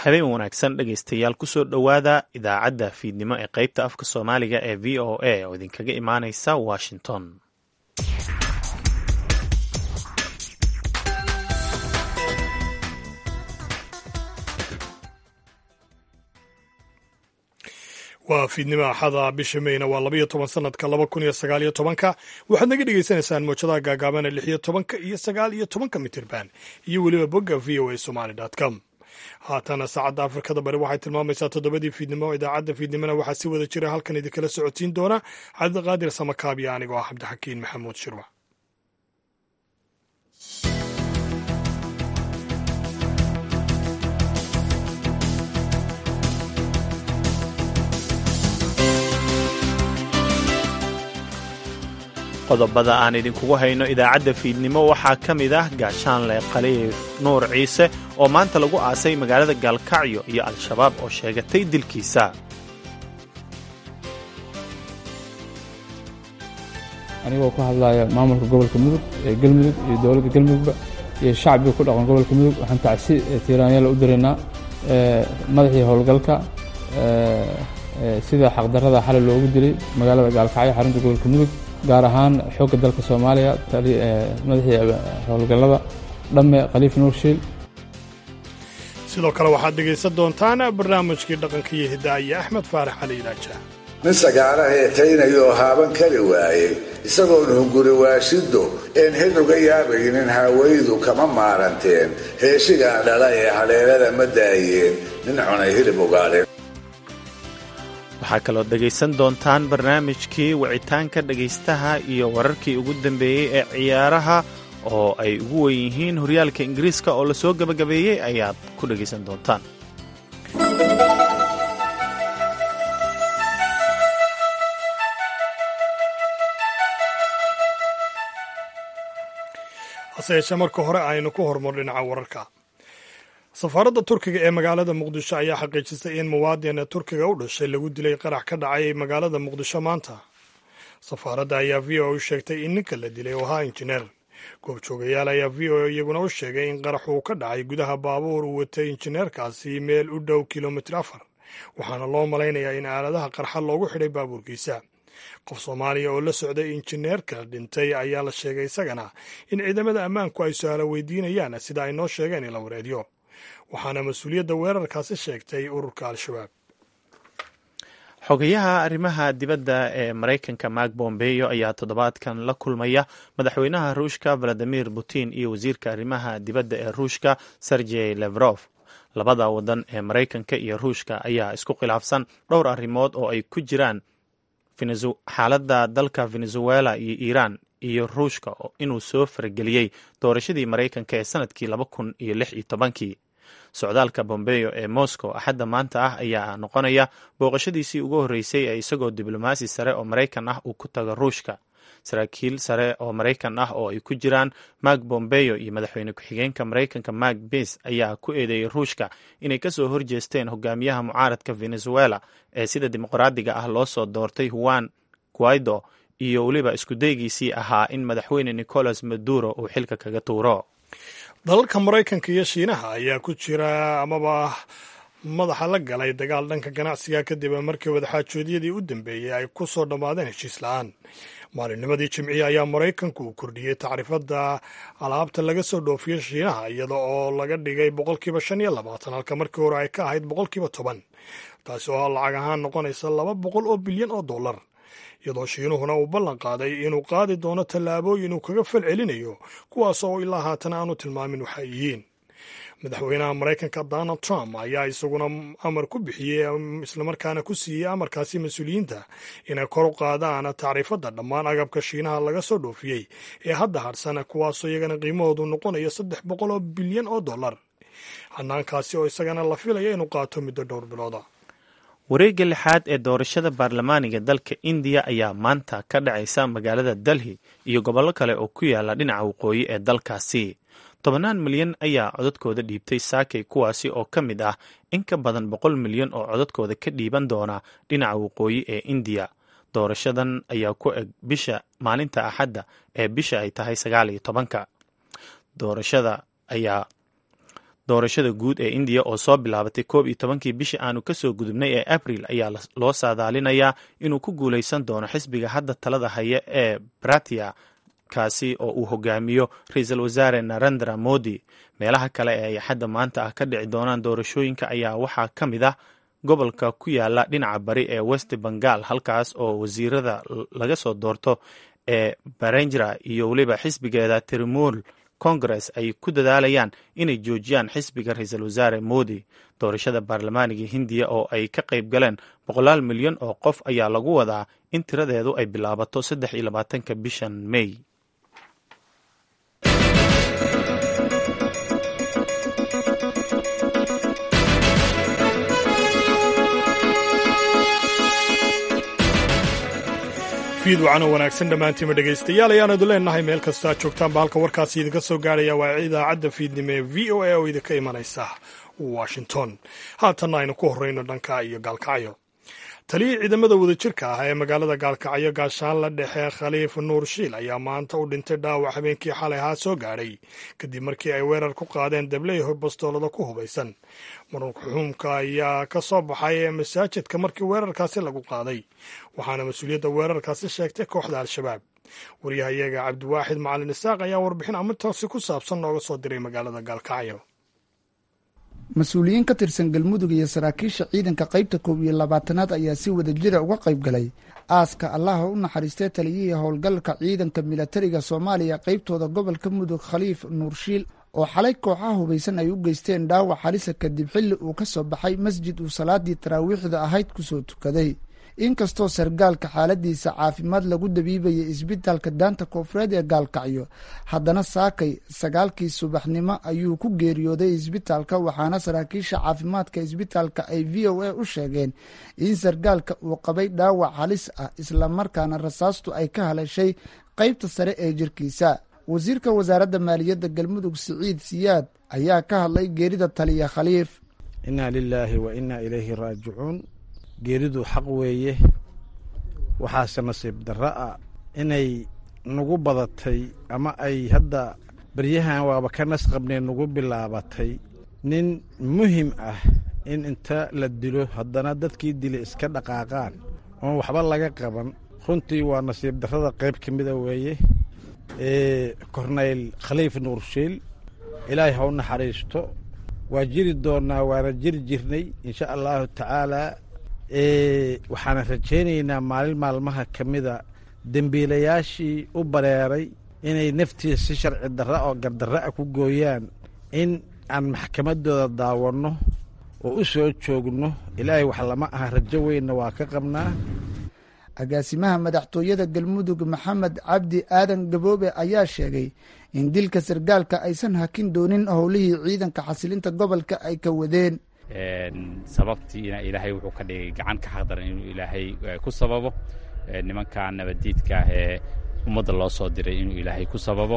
habeen wanaagsan dhegaystayaal kusoo dhowaada idaacadda fiidnimo ee qaybta afka soomaaliga ee v o a oo idinkaga imaaneysa washington waa fiidnimo axada bisha meyna waa labayo toban sanadka laba kun iyo sagaal iyo tobanka waxaad naga dhagaysanaysaan moojadaha gaagaaban ee lix iyo tobanka iyo sagaal iyo tobanka mitirban iyo weliba bogga v o a somaly com haatana saacadda afrikada bari waxay tilmaamaysaa toddobadii fiidnimo idaacadda fiidnimona waxaa si wada jira halkan idinkala socodsiin doona cabdiqaadir samakaabiya anigoo ah cabdixakiin maxamuud shirwa qodobada aan idinkugu hayno idaacadda fiidnimo waxaa ka mid ah gaashaanle khaliif nuur ciise oo maanta lagu aasay magaalada gaalkacyo iyo al-shabaab oo sheegatay dilkiisa anigoo ku hadlaya maamulka gobolka mudug ee galmudug iyo dowladda galmudugba iyo shacbiga ku dhaqan gobolka mudug waxaan tacsi tiiraanyaala u diraynaa madaxii howlgalka sida xaqdarrada xalay loogu dilay magaalada gaalkacyo xarunta gobolka mudug gaar ahaan xoogga dalka soomaaliya madaxii howlgallada dhamme khaliif nuurshiil sidoo kale waxaad dhegaysan doontaan barnaamijkii dhaqanka iyo hidaaya axmed faarax cali ilaaja nin sagaara heetaynayoo haaban kari waayey isagoon hunguri waashiddo een hid uga yaabaynin haawaydu kama maaranteen heeshigaa dhala ee haleelada ma daayeen nin cunay hilib ugaadheen waxaa kaloo dhegaysan doontaan barnaamijkii wicitaanka dhegaystaha iyo wararkii ugu dambeeyey ee ciyaaraha oo ay ugu wen yihiin horyaalka ingiriiska oo lasoo gebagabeeyey ayaad ku dhegaysan doontaan hase yeeshee marka hore aynu ku horumar dhinaca wararka safaaradda turkiga ee magaalada muqdisho ayaa xaqiijisay in muwaadin turkiga u dhashay lagu dilay qarax ka dhacay magaalada muqdisho maanta safaaradda ayaa v o u sheegtay in ninka la dilay oo ahaa injineer goobjoogayaal ayaa v o iyaguna u sheegay in qarax uu ka dhacay gudaha baabuur uu watay injineerkaasi meel u dhow kilomitir afar waxaana loo malaynayaa in aaladaha qarxa loogu xidhay baabuurkiisa qof soomaaliya oo la socday injineerka dhintay ayaa la sheegay isagana in ciidamada ammaanku ay su-aalo weydiinayaan sida ay noo sheegeen in la wareediyo waxaana mas-uuliyadda weerarkaasi sheegtay ururka al-shabaab xogayaha arrimaha dibadda ee maraykanka mark bombeyo ayaa toddobaadkan la kulmaya madaxweynaha ruushka valadimir putin iyo wasiirka arrimaha dibadda ee ruushka sergey levrof labada wadan ee maraykanka iyo ruushka ayaa isku khilaafsan dhowr arrimood oo ay ku jiraan xaaladda dalka venezuela iyo iiraan iyo ruushka inuu soo farageliyey doorashadii maraykanka ee sanadkii laba kun iyo lix iyo tobankii socdaalka bombeyo ee moscow axadda maanta ah ayaa noqonaya booqashadiisii ugu horreysay ee isagoo diblomaasi sare oo maraykan ah uu ku tago ruushka saraakiil sare oo maraykan ah oo ay ku jiraan mark bombeyo iyo madaxweyne ku-xigeenka maraykanka mark bis ayaa ku eedeeyey ruushka inay kasoo horjeesteen hogaamiyaha mucaaradka venezuela ee sida dimuqraadiga ah loo soo doortay juan guaido iyo weliba iskudaygiisii ahaa in madaxweyne nicolas maduro uu xilka kaga tuuro dalalka maraykanka iyo shiinaha ayaa ku jira amaba madaxa la galay dagaal dhanka ganacsiga kadib markii wadaxaajoodyadii u dambeeyey ay ku soo dhammaadeen heshiis la-aan maalinnimadii jimciya ayaa maraykanku uu kordhiyey tacriifadda alaabta laga soo dhoofiyo shiinaha iyada oo laga dhigay boqolkiiba shan iyo labaatan halka markii hore ay ka ahayd boqolkiiba toban taasi oo lacag ahaan noqonaysa laba boqol oo bilyan oo dollar iyadoo shiinuhuna uu ballan qaaday inuu qaadi doono tallaabooyin uu kaga fal celinayo kuwaas oo ilaa haatan aanu tilmaamin waxay yihiin madaxweynaha maraykanka donald trump ayaa isaguna amar ku bixiyey islamarkaana ku siiyey amarkaasi mas-uuliyiinta inay kor u qaadaan tacriifadda dhammaan agabka shiinaha laga soo dhoofiyey ee hadda hadhsan kuwaasoo iyagana qiimahoodu noqonayo saddex boqol oo bilyan oo dollar hanaankaasi oo isagana la filaya inuu qaato muddo dhowr bilooda wareegga lixaad ee doorashada baarlamaaniga dalka indiya ayaa maanta ka dhacaysa magaalada delhi iyo gobollo kale oo ku yaala dhinaca waqooyi ee dalkaasi tobannaan milyan ayaa codadkooda dhiibtay saakay kuwaasi oo ka mid ah in ka badan boqol milyan oo codadkooda ka dhiiban doona dhinaca waqooyi ee indiya doorashadan ayaa ku eg bisha maalinta axadda ee bisha ay tahay sagaal iyo tobanka doorashada ayaa doorashada guud ee indiya oo soo bilaabatay koob iyo tobankii bishii aanu kasoo gudubnay ee abril ayaa loo saadaalinayaa inuu ku guuleysan doono xisbiga hadda talada haya ee bratia kaasi oo uu hogaamiyo ra-iisul wasaare narendra modi meelaha kale ee ay xadda maanta ah ka dhici doonaan doorashooyinka ayaa waxaa ka mid ah gobolka ku yaala dhinaca bari ee west bengal halkaas oo wasiirada laga soo doorto ee barenjra iyo weliba xisbigeeda trimool congress ay ku dadaalayaan inay joojiyaan xisbiga ra-iisul wasaare modi doorashada baarlamaaniga hindiya oo ay ka qayb galeen boqolaal milyan oo qof ayaa lagu wadaa in tiradeedu ay bilaabato saddex iyo labaatanka bishan may fiid wacan oo wanaagsan dhammaantiima dhegaystayaal ayaanadu leenahay meel kastoo aad joogtaanba halka warkaasi idinka soo gaaraya waa idaacadda fiidnimo ee v o a oo idinka imanaysa washington haatanna aynu ku horreyno dhanka iyo gaalkacyo taliyii ciidamada wadajirka ah ee magaalada gaalkacyo gaashaanla dhexe khaliif nuur shiil ayaa maanta u dhintay dhaawac habeenkii xalay ahaa soo gaadhay kadib markii ay weerar ku qaadeen dabley bastoolada ku hubaysan marxuumka ayaa ka soo baxay ee masaajidka markii weerarkaasi lagu qaaday waxaana mas-uuliyadda weerarkaasi sheegtay kooxda al-shabaab waryahayaga cabdiwaaxid macalin isaaq ayaa warbixin arintaasi ku saabsan nooga soo diray magaalada gaalkacyo mas-uuliyiin ka tirsan galmudug iyo saraakiisha ciidanka qaybta koob iyo labaatanaad ayaa si wadajira uga qayb galay aaska allaha u naxariistay taliyihii howlgalka ciidanka milatariga soomaaliya qaybtooda gobolka mudug khaliif nuurshiil oo xalay kooxaha hubaysan ay u geysteen dhaawac halisa kadib xilli uu ka soo baxay masjid uu salaadii taraawiixda ahayd kusoo tukaday inkastoo sargaalka xaaladiisa caafimaad lagu dabiibayay isbitaalka daanta koonfureed ee gaalkacyo haddana saakay sagaalkii subaxnimo ayuu ku geeriyooday isbitaalka waxaana saraakiisha caafimaadka isbitaalka ay v o a u sheegeen in sargaalka uu qabay dhaawac halis ah islamarkaana rasaastu ay ka haleeshay qaybta sare ee jirkiisa wasiirka wasaaradda maaliyadda galmudug siciid siyaad ayaa ka hadlay geerida taliya khaliif inaa lilaahi wa inaa ilayhi raajicuun geeridu xaq weeye waxaase nasiib darro ah inay nagu badatay ama ay hadda baryahan waaba ka nas qabnee nagu bilaabatay nin muhim ah in inta la dilo haddana dadkii dilay iska dhaqaaqaan oon waxba laga qaban runtii waa nasiib darrada qayb ka mida weeye kornayl khaliif nuurshiil ilaahay ha u naxariisto waa jiri doonnaa waana jiri jirnay insha allaahu tacaalaa waxaana rajaynaynaa maalin maalmaha ka mida dembiilayaashii u bareeray inay naftiisa si sharci darra oo gardarra a ku gooyaan in aan maxkamaddooda daawanno oo u soo joogno ilaahay wax lama aha rajo weynna waa ka qabnaa agaasimaha madaxtooyada galmudug maxamed cabdi aadan gaboobe ayaa sheegay in dilka sargaalka aysan hakin doonin howlihii ciidanka xasilinta gobolka ay ka wadeen sababtiina ilaahay wuxuu ka dhigay gacan ka xaqdaran inuu ilaahay ku sababo nimanka nabaddiidka ah ee ummadda loo soo diray inuu ilaahay ku sababo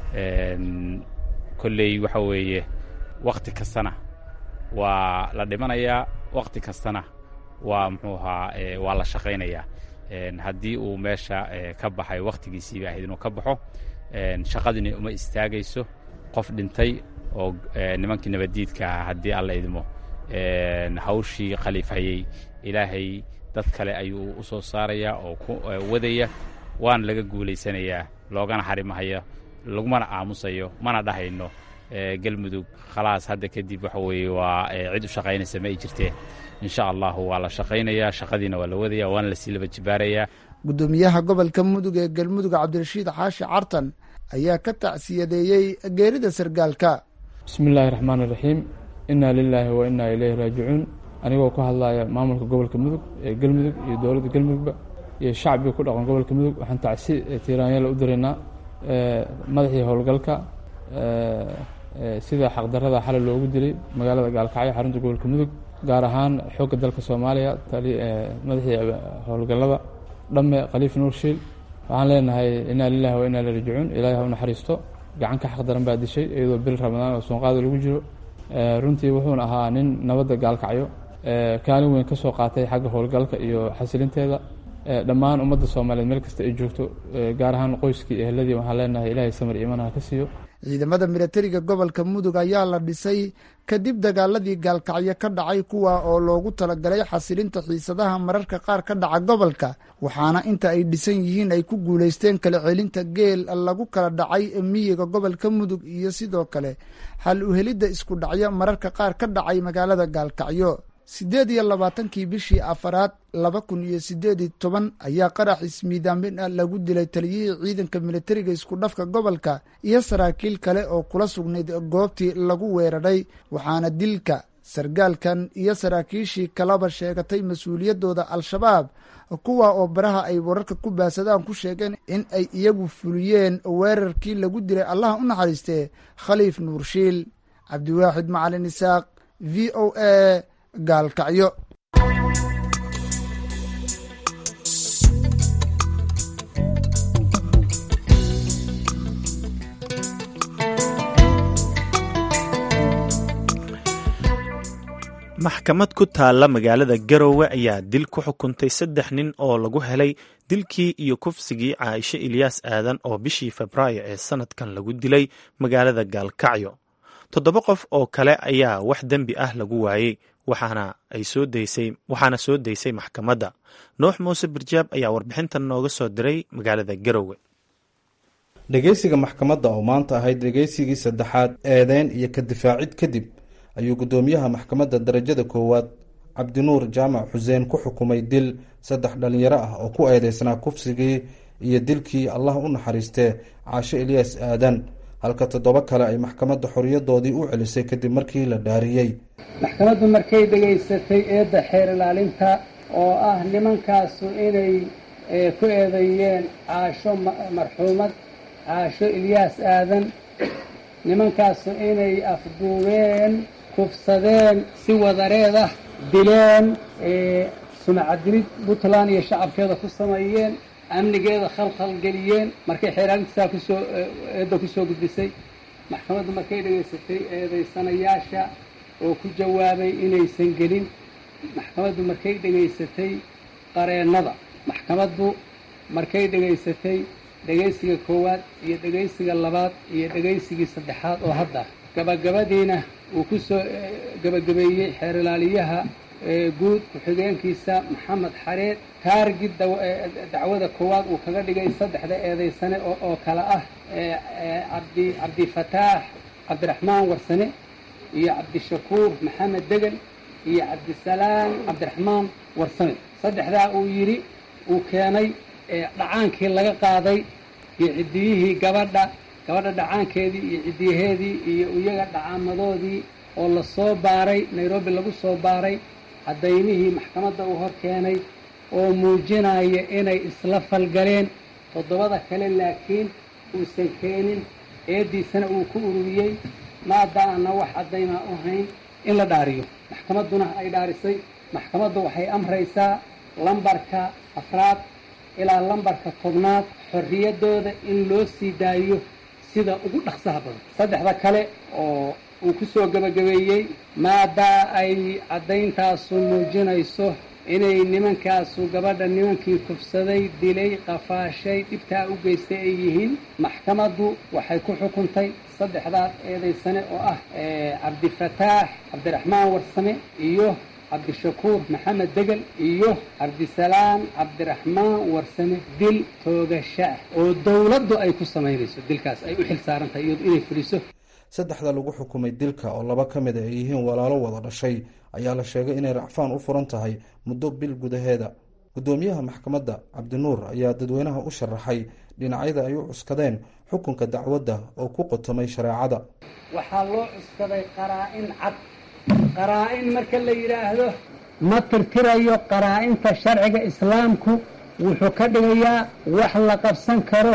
kolley waxa weeye wakhti kastana waa la dhimanayaa wakhti kastana waa muxuu ahaa waa la shaqaynayaa haddii uu meesha ka baxay wakhtigiisiiba ahayd inuu ka baxo shaqadina uma istaagayso qof dhintay oo nimankii nabaddiidka ah haddii alla idmo hawshii khaliifhayey ilaahay dad kale ayuu u soo saarayaa oo ku wadaya waana laga guulaysanayaa loogana xarimahayo lagumana aamusayo mana dhahayno galmudug khalaas hadda kadib waxa weeye waa cid u shaqaynaysa ma ay jirteen insha allahu waa la shaqaynayaa shaqadiina waa la wadaya waana lasii laba jibaarayaa guddoomiyaha gobolka mudug ee galmudug cabdirashiid xaashi cartan ayaa ka tacsiyadeeyey geerida sargaalka bismi illaahi raxmaan iraxiim inaa lilaahi wa inaa ileyhi raajicuun anigoo ku hadlaya maamulka gobolka mudug ee galmudug iyo dowladda galmudugba iyo shacbiga ku dhaqan gobolka mudug waxaan tacsi tiiraanyala u diraynaa madaxii howlgalka sida xaqdarada xalay loogu dilay magaalada gaalkacyo xarunta gobolka mudug gaar ahaan xoogga dalka soomaaliya madaxii howlgallada dhamme khaliif nuurshiil waxaan leenahay inaa lilahi wa inaa ileyhi raajicuun ilaahay ha u naxariisto gacan ka xaqdaran baa dishay iyadoo bil ramadaan oo soonqaada lagu jiro runtii wuxuuna ahaa nin nabadda gaalkacyo kaalin weyn ka soo qaatay xagga howlgalka iyo xasilinteeda dhammaan ummadda soomaaliyeed meel kasta ay joogto gaar ahaan qoyskii ehladii waxaan leenahay ilaahay samir iimaan ha ka siiyo ciidamada milatariga gobolka mudug ayaa la dhisay kadib dagaaladii gaalkacyo ka dhacay kuwa oo loogu talagalay xasilinta xiisadaha mararka qaar ka dhaca gobolka waxaana inta ay dhisan yihiin ay ku guulaysteen kala celinta geel lagu kala dhacay miyiga gobolka mudug iyo sidoo kale xal uhelidda isku dhacyo mararka qaar ka dhacay magaalada gaalkacyo siddeed iyo labaatankii bishii afaraad laba kun iyo siddeed iyo toban ayaa qarax ismiidaamin ah lagu dilay taliyihii ciidanka militariga isku dhafka gobolka iyo saraakiil kale oo kula sugnayd goobtii lagu weeraray waxaana dilka sargaalkan iyo saraakiishii kalaba sheegatay mas-uuliyaddooda al-shabaab kuwa oo baraha ay wararka ku baasadaan ku sheegeen in ay iyagu fuliyeen weerarkii lagu dilay allaha u naxariistee khaliif nuurshiil cabdiwaaxid macalin isaaq v o a gaalkacyo maxkamad ku taalla magaalada garowe ayaa dil ku xukuntay saddex nin oo lagu helay dilkii iyo kufsigii caaisho ilyaas aadan oo bishii febraayo ee sannadkan lagu dilay magaalada gaalkacyo toddoba qof oo kale ayaa wax dembi ah lagu waayey waxaana ay soo daysay waxaana soo daysay maxkamadda nuux muuse birjaab ayaa warbixintan nooga soo diray magaalada garowe dhegeysiga maxkamadda oo maanta ahayd dhegeysigii saddexaad eedeyn iyo ka difaacid kadib ayuu guddoomiyaha maxkamadda darajada koowaad cabdinuur jaamac xuseen ku xukumay dil saddex dhalinyaro ah oo ku eedeysnaa kufsigii iyo dilkii allah u naxariistee caasho eliyas aadan halka toddoba kale ay maxkamadda xoriyadoodii u celisay kadib markii la dhaariyey maxkamaddu markay dhegaysatay eedda xeer ilaalinta oo ah nimankaasu inay ku eedeeyeen caasho marxuumad caasho ilyaas aadan nimankaasu inay afduubeen kufsadeen si wadareed ah dileen sumacadilid puntland iyo shacabkeeda ku sameeyeen amnigeeda khalkhal geliyeen markay xeeraalintisaa kusoo eedda kusoo gudbisay maxkamaddu markay dhegaysatay eedaysanayaasha oo ku jawaabay inaysan gelin maxkamaddu markay dhegaysatay qareennada maxkamaddu markay dhegaysatay dhegaysiga koowaad iyo dhegaysiga labaad iyo dhegaysigii saddexaad oo hadda gabagabadiina uu ku soo gabagabeeyey xeer ilaaliyaha guud ku-xigeenkiisa maxamed xareed taargid dacwada koowaad uu kaga dhigay saddexda eedaysane oo kale ah cabdi cabdifataax cabdiraxmaan warsane iyo cabdishakuur maxamed degel iyo cabdisalaam cabdiraxmaan warsame saddexdaa uu yidhi uu keenay dhacaankii laga qaaday iyo ciddiyihii gabadha gabadha dhacaankeedii iyo ciddiyaheedii iyo iyaga dhacaamadoodii oo lasoo baaray nairobi lagu soo baaray cadaymihii maxkamadda uu hor keenay oo muujinaya inay isla falgaleen toddobada kale laakiin uusan keenin eeddiisana uu ku ururiyey maadaana wax caddaymaa u hayn in la dhaariyo maxkamadduna ay dhaarisay maxkamaddu waxay amraysaa lambarka afraad ilaa lambarka tobnaad xorriyaddooda in loo sii daayo sida ugu dhaqsaha badan saddexda kale oo uu ku soo gebagabeeyey maadaa ay caddayntaasu muujinayso inay nimankaasu gabadha nimankii kufsaday dilay qafaashay dhibtaa u geystay ay yihiin maxkamaddu waxay ku xukuntay saddexdaas eedaysane oo ah cabdifataax cabdiraxmaan warsame iyo cabdishakuur maxamed degel iyo cabdisalaam cabdiraxmaan warsame dil toogasho ah oo dowladdu ay ku samaynayso dilkaas ay u xil saaran tahay iyadu inay fuliso saddexda lagu xukumay dilka oo laba ka mid a ay yihiin walaalo wada dhashay ayaa la sheegay inay racfaan u furan tahay muddo bil gudaheeda guddoomiyaha maxkamadda cabdinuur ayaa dadweynaha u sharaxay dhinacyada ay u cuskadeen xukunka dacwadda oo ku qotomay shareecada waxaa loo cuskaday qaraa-in cad qaraa-in marka la yidhaahdo ma tirtirayo qaraa-inta sharciga islaamku wuxuu ka dhigayaa wax la qabsan karo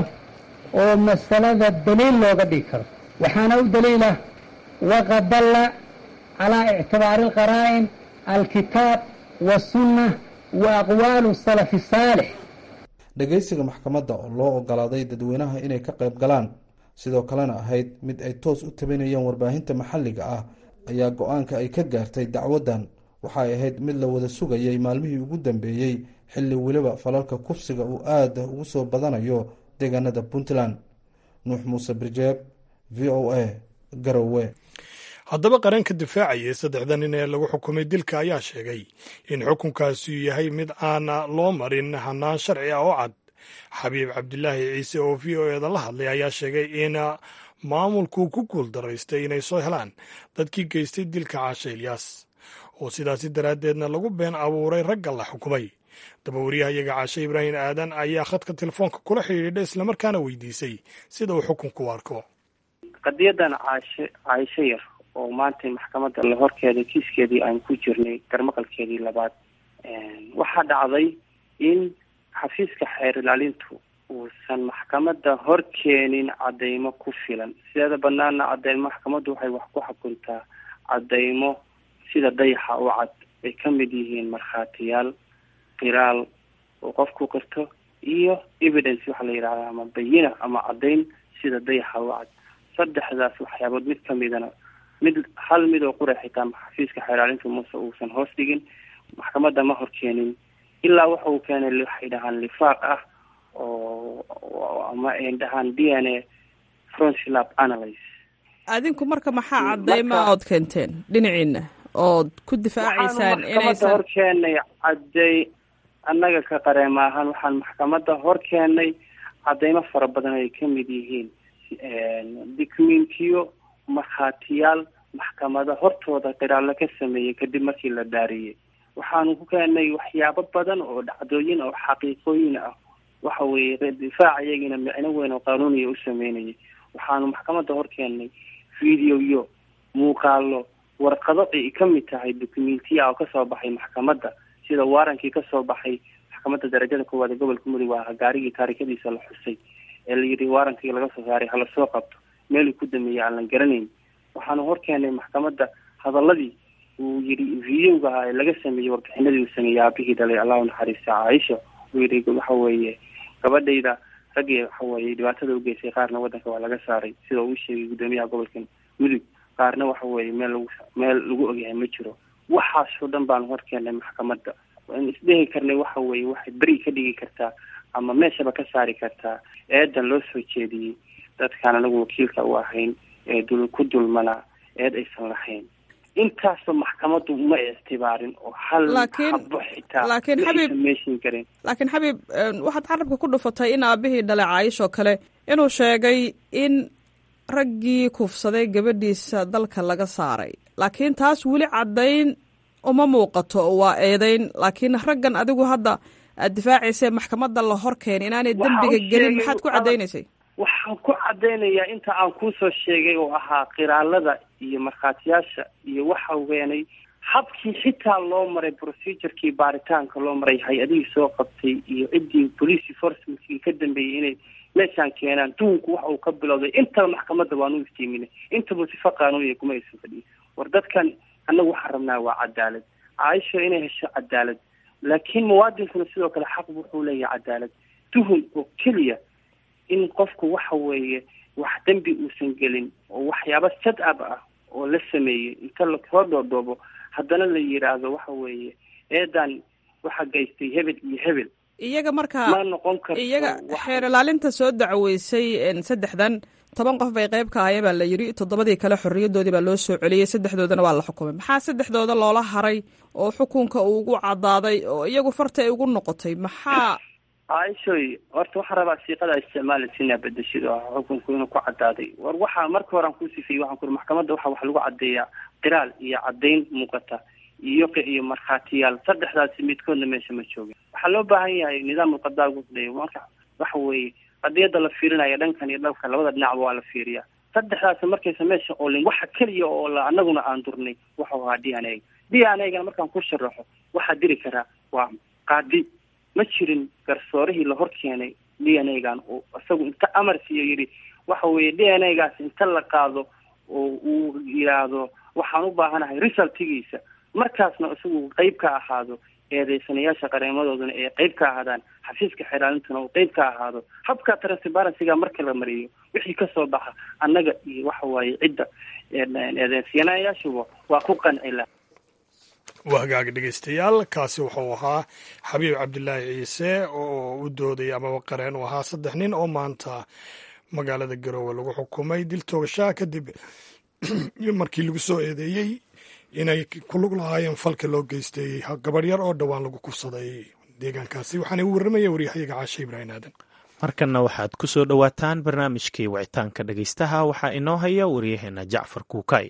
oo masalada daliil looga dhigi karo waxaana u daliila waqad dalla calaa ictibaari alqaraa'in alkitaab wasunna wa aqwaalu salafi saalix dhegeysiga maxkamadda oo loo ogolaaday dadweynaha inay ka qayb galaan sidoo kalena ahayd mid ay toos u tabinayeen warbaahinta maxalliga ah ayaa go-aanka ay ka gaartay dacwaddan waxay ahayd mid la wada sugayay maalmihii ugu dambeeyey xilli weliba falalka kufsiga uu aada ugu soo badanayo deegaanada puntland nuux muuse birjeeb v o a garowe haddaba qaranka difaacayay saddexda nin ee lagu xukumay dilka ayaa sheegay in xukunkaasi yahay mid aan loo marin hanaan sharci ah oo cad xabiib cabdilaahi ciise oo v o eda la hadlay ayaa sheegay in maamulku ku guul daraystay inay soo helaan dadkii geystay dilka caashe ilyaas oo sidaasi daraaddeedna lagu been abuuray ragga la xukumay dabawaryahayaga caashe ibraahim aadan ayaa khadka telefoonka kula xidhiidha islamarkaana weydiisay sida uu xukunku u arko qadiyadan caashe caasho yar oo maanta maxkamadda la horkeeday kiiskeedii aan ku jirnay garmaqalkeedii labaad waxaa dhacday in xafiiska xeer ilaalintu uusan maxkamadda hor keenin cadeymo ku filan sideeda banaana cadeymo maxkamaddu waxay wax ku xukuntaa cadeymo sida dayaxa u cad ay ka mid yihiin markhaatiyaal qiraal oo qofku qirto iyo evidence waxaa la yidhahdaa ama bayina ama caddayn sida dayaxa u cad saddexdaas waxyaabood mid kamidana mid hal mid oo qura xitaa xafiiska xeeraalinta muse uusan hoos dhigin maxkamadda ma hor keenin ilaa waxa uu keenay waxay dhahaan lifaaq ah oo ama ay dhahaan d n a froncilab analyse adinku marka maxaa cadeyma ood keenteen dhinaciina ood ku difaacaysaan maxkamadda hor keenay cadey annaga ka qareema ahaan waxaan maxkamadda hor keenay cadeymo fara badan ay ka mid yihiin documentiyo markhaatiyaal maxkamada hortooda qiraallo ka sameeyey kadib markii la daariyey waxaanu ku keenay waxyaabo badan oo dhacdooyin oo xaqiiqooyin ah waxa weeye difaac iyagina micno weyn oo qaanuuniya u sameynayay waxaanu maxkamadda hor keenay videoyo muuqaalo warqado ay ka mid tahay documentiya oo kasoo baxay maxkamadda sida waarankii kasoo baxay maxkamadda darajada koowaad ee gobolka mudug waa gaarigii taarikadiisa la xusay ee la yidhi waarankii laga soo saaray hala soo qabto meeluu ku dameeyey aan la garanayn waxaanu hor keenay maxkamadda hadaladii uu yidhi videoga ahaa ee laga sameeyey warbixinadii uu sameeyey aabihii dhalay allahu naxariista caaisha uu yidhi waxa weeye gabadhayda raggii waxa weeye dhibaatada ugeysay qaarna waddanka waa laga saaray sida uu sheegay guddoomiyaha gobolka mudug qaarna waxa weeye meel lagu meel lagu ogyahay ma jiro waxaasoo dhan baanu hor keenay maxkamadda waan isdhehi karnay waxa weeye waxay beri ka dhigi kartaa ama meeshaba ka saari kartaa eedan loo soo jeediyey dadkaan anagu wakiilka u ahayn ee dul ku dulmanaa eed aysan lahayn intaasoo maxkamaddu ma ictibaarin oo hal habo xitaa laakiin xabiib meeshin karin laakiin xabiib waxaad carabka ku dhufatay in aabihii dhalay caaishoo kale inuu sheegay in raggii kufsaday gabadhiisa dalka laga saaray laakiin taas weli caddayn uma muuqato waa eedeyn laakiin raggan adigu hadda aad difaacaysa maxkamadda la hor keenay inaanay dembiga gelin maxaad ku caddaynaysay waxaan ku caddaynayaa inta aan kuusoo sheegay oo ahaa qiraalada iyo markhaatiyaasha iyo waxa weenay habkii xitaa loo maray procedurkii baaritaanka loo maray hay-adihii soo qabtay iyo ciddii police enforcementkii ka dambeeyey inay meeshaan keenaan duunku waxa uu ka bilowday intaba maxkamadda waanu iftiiminay intaba sifa qaanuuniya kuma aysan fadhiyin war dadkan annagu waxaan rabnaa waa cadaalad caaisho inay hesho cadaalad laakiin muwaadinkuna sidoo kale xaq wuxuu leeyahay cadaalad tuhun oo keliya in qofku waxa weeye wax dembi uusan gelin oo waxyaaba sad ab ah oo la sameeyey inta lasoo dhoodhoobo haddana la yidhaahdo waxa weeye eedan waxa geystay hebel iyo hebel iyaga markaa ma noqon karto iyaga xeer ilaalinta soo dacweysay saddexdan toban qof bay qayb ka ahayeen baa la yidhi toddobadii kale xorriyadoodii baa loo soo celiyey saddexdoodana waa la xukumay maxaa saddexdooda loola haray oo xukunka uu ugu caddaaday oo iyagu farta ay ugu noqotay maxaa caaishoy horta waxaan rabaa siiqada isticmaali sinaa bedeshid oo xukunku inuu ku caddaaday war waxaa marka hore aan ku sifeeyey waxaan ku uri maxkamadda waxa wax lagu caddeeyaa qiraal iyo caddayn muuqata iyo iyo markhaatiyaal saddexdaasi midkoodna meesha ma joogin waxaa loo baahan yahay nidaam ulqadaa gudlay marka waxa weeye qadiyadda la fiirinaya dhankan iyo dhanka labada dhinacba waa la fiiriyaa saddexdaasi markaysa meesha oolin waxa keliya oo la anaguna aan durnay waxau ahaa d n a d n a gana markaan ku sharaxo waxaa diri karaa waa qaadi ma jirin garsoorihii la hor keenay d n a gan oo isagu inta amar siiyo yidhi waxa weeye d n a gaas inta la qaado oo uu yidhaahdo waxaan u baahanahay resultigiisa markaasna isagu qeyb ka ahaado eedeysanayaasha qareemadooduna ee qeyb ka ahaadaan xafiiska xeraalintuna uu qeyb ka ahaado habka transparencyga marka la mariyo wixii kasoo baxa annaga iyo waxa waaye cidda eedeysanayaashuba waa ku qanci la waa hagaag dhegeystayaal kaasi wuxuu ahaa xabiib cabdilaahi ciise oo u doodaya amaba qareen u ahaa saddex nin oo maanta magaalada garoowe lagu xukumay dil toogashaha kadib markii lagu soo eedeeyey inay ku lug lahaayeen falka loo geystay gabadh yar oo dhowaan lagu kufsaday deegaankaasi waxaana u warramaya waryahayaga caashe ibraahim aadan markanna waxaad ku soo dhowaataan barnaamijkii wicitaanka dhegaystaha waxaa inoo haya waryaheena jacfar kuukay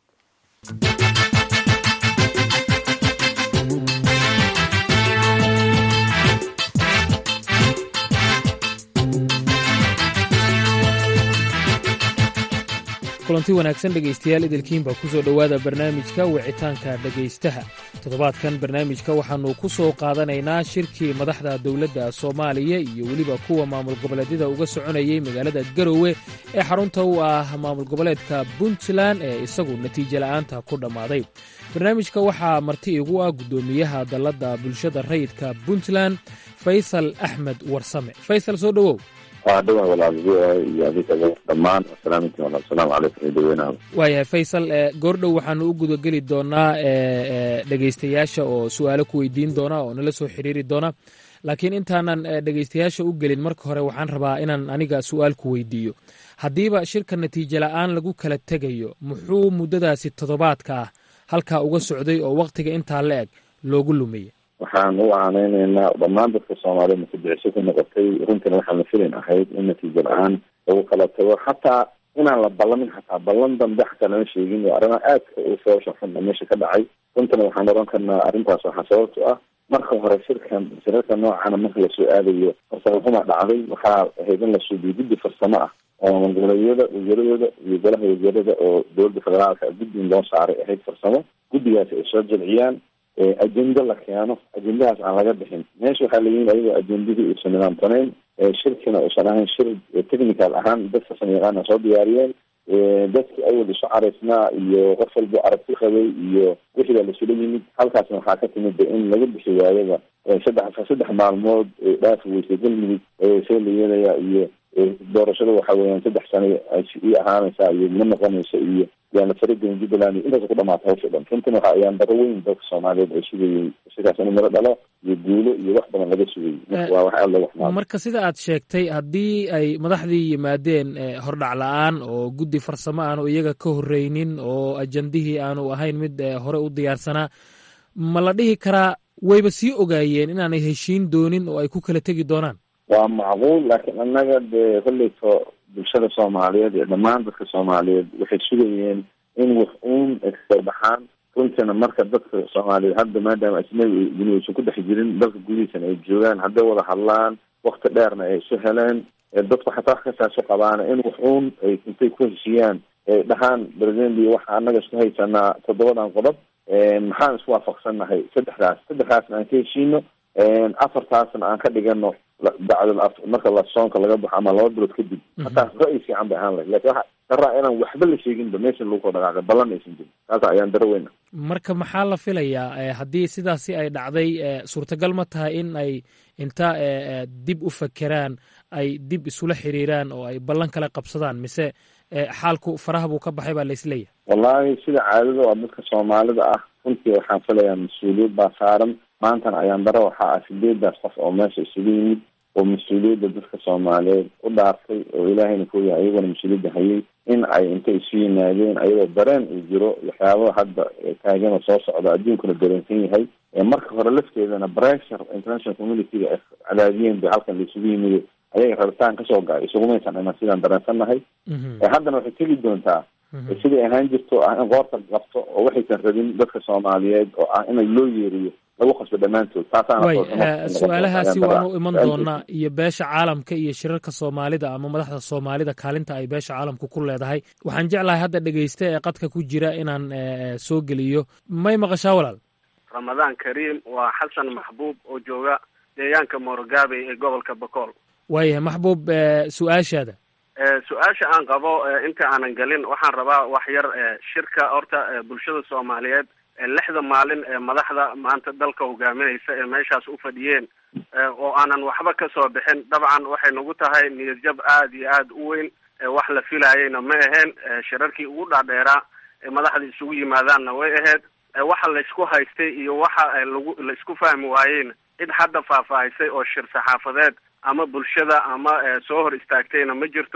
kulanti wanaagsan dhegaystayaal idilkiinba ku soo dhowaada barnaamijka wicitaanka dhegaystaha toddobaadkan barnaamijka waxaannu ku soo qaadanaynaa shirkii madaxda dowladda soomaaliya iyo weliba kuwa maamul goboleedyada uga soconayay magaalada garowe ee xarunta u ah maamul goboleedka puntland ee isagu natiijo la'aanta ku dhammaaday barnaamijka waxaa marti igu ah guddoomiyaha dalladda bulshada rayidka puntland faysal axmed warsame faysal soo dhowow waa dhawaa walaal v o a iyo adiga dhammaan asalaaminti walaal asalaamu calaykum iyo dhaweynaha waayahay faysal goordhow waxaanu u gudageli doonaa dhegaystayaasha oo su-aalo ku weydiin doona oo nala soo xiriiri doona laakiin intaanan dhegaystayaasha u gelin marka hore waxaan rabaa inaan aniga su-aal ku weydiiyo haddiiba shirka natiijo la'aan lagu kala tegayo muxuu muddadaasi toddobaadka ah halkaa uga socday oo wakhtiga intaa la eg loogu lumiyey waxaan u aaneyneynaa dhammaan dadka soomaaliyed mutadiciso ku noqotay runtina waxaan la filin ahayd in natiijo la-aan lagu kala tago xataa inaan la ballamin xataa ballan dambe xataa lama sheegin oo arrimaha aadka u sababsha xun meesha ka dhacay runtana waxaan oran karnaa arrintaas waxaa sababto ah marka hore shirkan shirarka noocana marka lasoo aadayo farsamo xuma dhacday waxaa ahayd in la suubiyo guddi farsamo ah oo maamulgoboleedyada wasaaradooda iyo golaha wasaarada oo dowladda federaalka guddi in loo saaray ahayd farsamo guddigaasi ay soo jilciyaan ajenda la keeno ajendahaas aan laga bixin meesha waxaa la yimid ayagoo ajendadii uusan nidaamsanayn shirkina uusan ahayn shir technical ahaan dad farsamo yaqaana soo diyaariyeen dadkii awal isu caraysnaa iyo qof walbo aragti qabay iyo wixii baa lasula yimid halkaasna waxaa ka timid in laga bixi waayaba saddex saddex maalmood dhaafi weysay galmudug see la yeelaya iyo doorashada waxa weeyaan saddex sano ii ahaanaysa iyo ma noqonaysa iyo yaana faragelin jubbaland iyo intaas ku dhamaata hawsha dhan runtina waxa ayaan daro weyn dadka soomaaliyeed ay sugayey sidaas in miro dhalo iyo guulo iyo wax badan laga sugayey marka waa wax aad looga xumaado marka sida aad sheegtay haddii ay madaxdii yimaadeen hordhac la-aan oo guddi farsamo aanu iyaga ka horreynin oo ajandihii aanu ahayn mid hore u diyaarsanaa ma la dhihi karaa wayba sii ogaayeen inaanay heshiin doonin oo ay ku kala tegi doonaan waa macquul laakiin annaga dee kolleyto bulshada soomaaliyeed iyo dhammaan dadka soomaaliyeed waxay sugayeen in wax uun ay kasoo baxaan runtiina marka dadka soomaaliyeed hadda maadaama ajnabi guni aysan ku dhex jirin dalka gudihiisana ay joogaan hadday wada hadlaan wakti dheerna ay isu heleen dadku xataa wax kastaasu qabaana in wax uun ay intay ku heshiiyaan ay dhahaan presidenti waxa annaga isku haysanaa toddobadan qodob maxaan isku waafaqsannahay saddexdaas saddexdaasna aan ka heshiino afartaasna aan ka dhigano bacdal marka la soonka laga baxo ama laba bilood kadib hataas ra-y fiican bay ahaan lahayd lakin waxa daraa inaan waxba la sheeginba meesha lagu koo dhaqaaqay ballan aysan jirin taasa ayaan daro weyna marka maxaa la filayaa haddii sidaasi ay dhacday suurtagal ma tahay in ay inta dib u fakeraan ay dib isula xiriiraan oo ay ballan kala qabsadaan mise xaalku faraha buu ka baxay baa la isleeyahay wallahi sida caadada oo dadka soomaalida ah runtii waxaan filayaa mas-uuliyad baa saaran maantana ayaan daro waxaa ah sideedaas qof oo meesha isugu yimid oo mas-uuliyadda dadka soomaaliyeed u dhaartay oo ilaahayna kuyahay ayagona mas-uuliyadda hayay in ay intay isu yimaadeen ayagoo dareen uu jiro waxyaabaa hadda taagana soo socda adduunkuna dareensan yahay marka hore lafteedana pressure international communityga ay cadaadiyeen ba halkan la isugu yimid ayaga rabitaan kasoo ga isugumaysan iman sidaan dareensannahay haddana waxay tegi doontaa siday ahaan jirto ah in qoorta qabto oo waxaysan rabin dadka soomaaliyeed oo ah in loo yeeriyo lagu qasbo dhammaantood way su-aalahaasi waanu iman doonaa iyo beesha caalamka iyo shirarka soomaalida ama madaxda soomaalida kaalinta ay beesha caalamka ku leedahay waxaan jeclahay hadda dhegeysta ee qadka ku jira inaan soo geliyo may maqashaa walaal ramadaan kariim waa xasan maxbuub oo jooga deegaanka moorogaabey ee gobolka bokool waayahay maxbuub su-aashaada su-aasha aan qabo inta aanan gelin waxaan rabaa wax yar shirka horta bulshada soomaaliyeed lixda maalin ee madaxda maanta dalka hogaaminaysa ee meeshaas u fadhiyeen oo aanan waxba kasoo bixin dabcan waxay nagu tahay niyadjab aada iyo aada u weyn wax la filayayna ma aheen shirarkii ugu dhaadheeraa ee madaxda isugu yimaadaanna way ahayd waxa laysku haystay iyo waxa lagu la isku fahmi waayeyna cid hadda faahfaahisay oo shir saxaafadeed ama bulshada ama soo hor istaagtayna ma jirto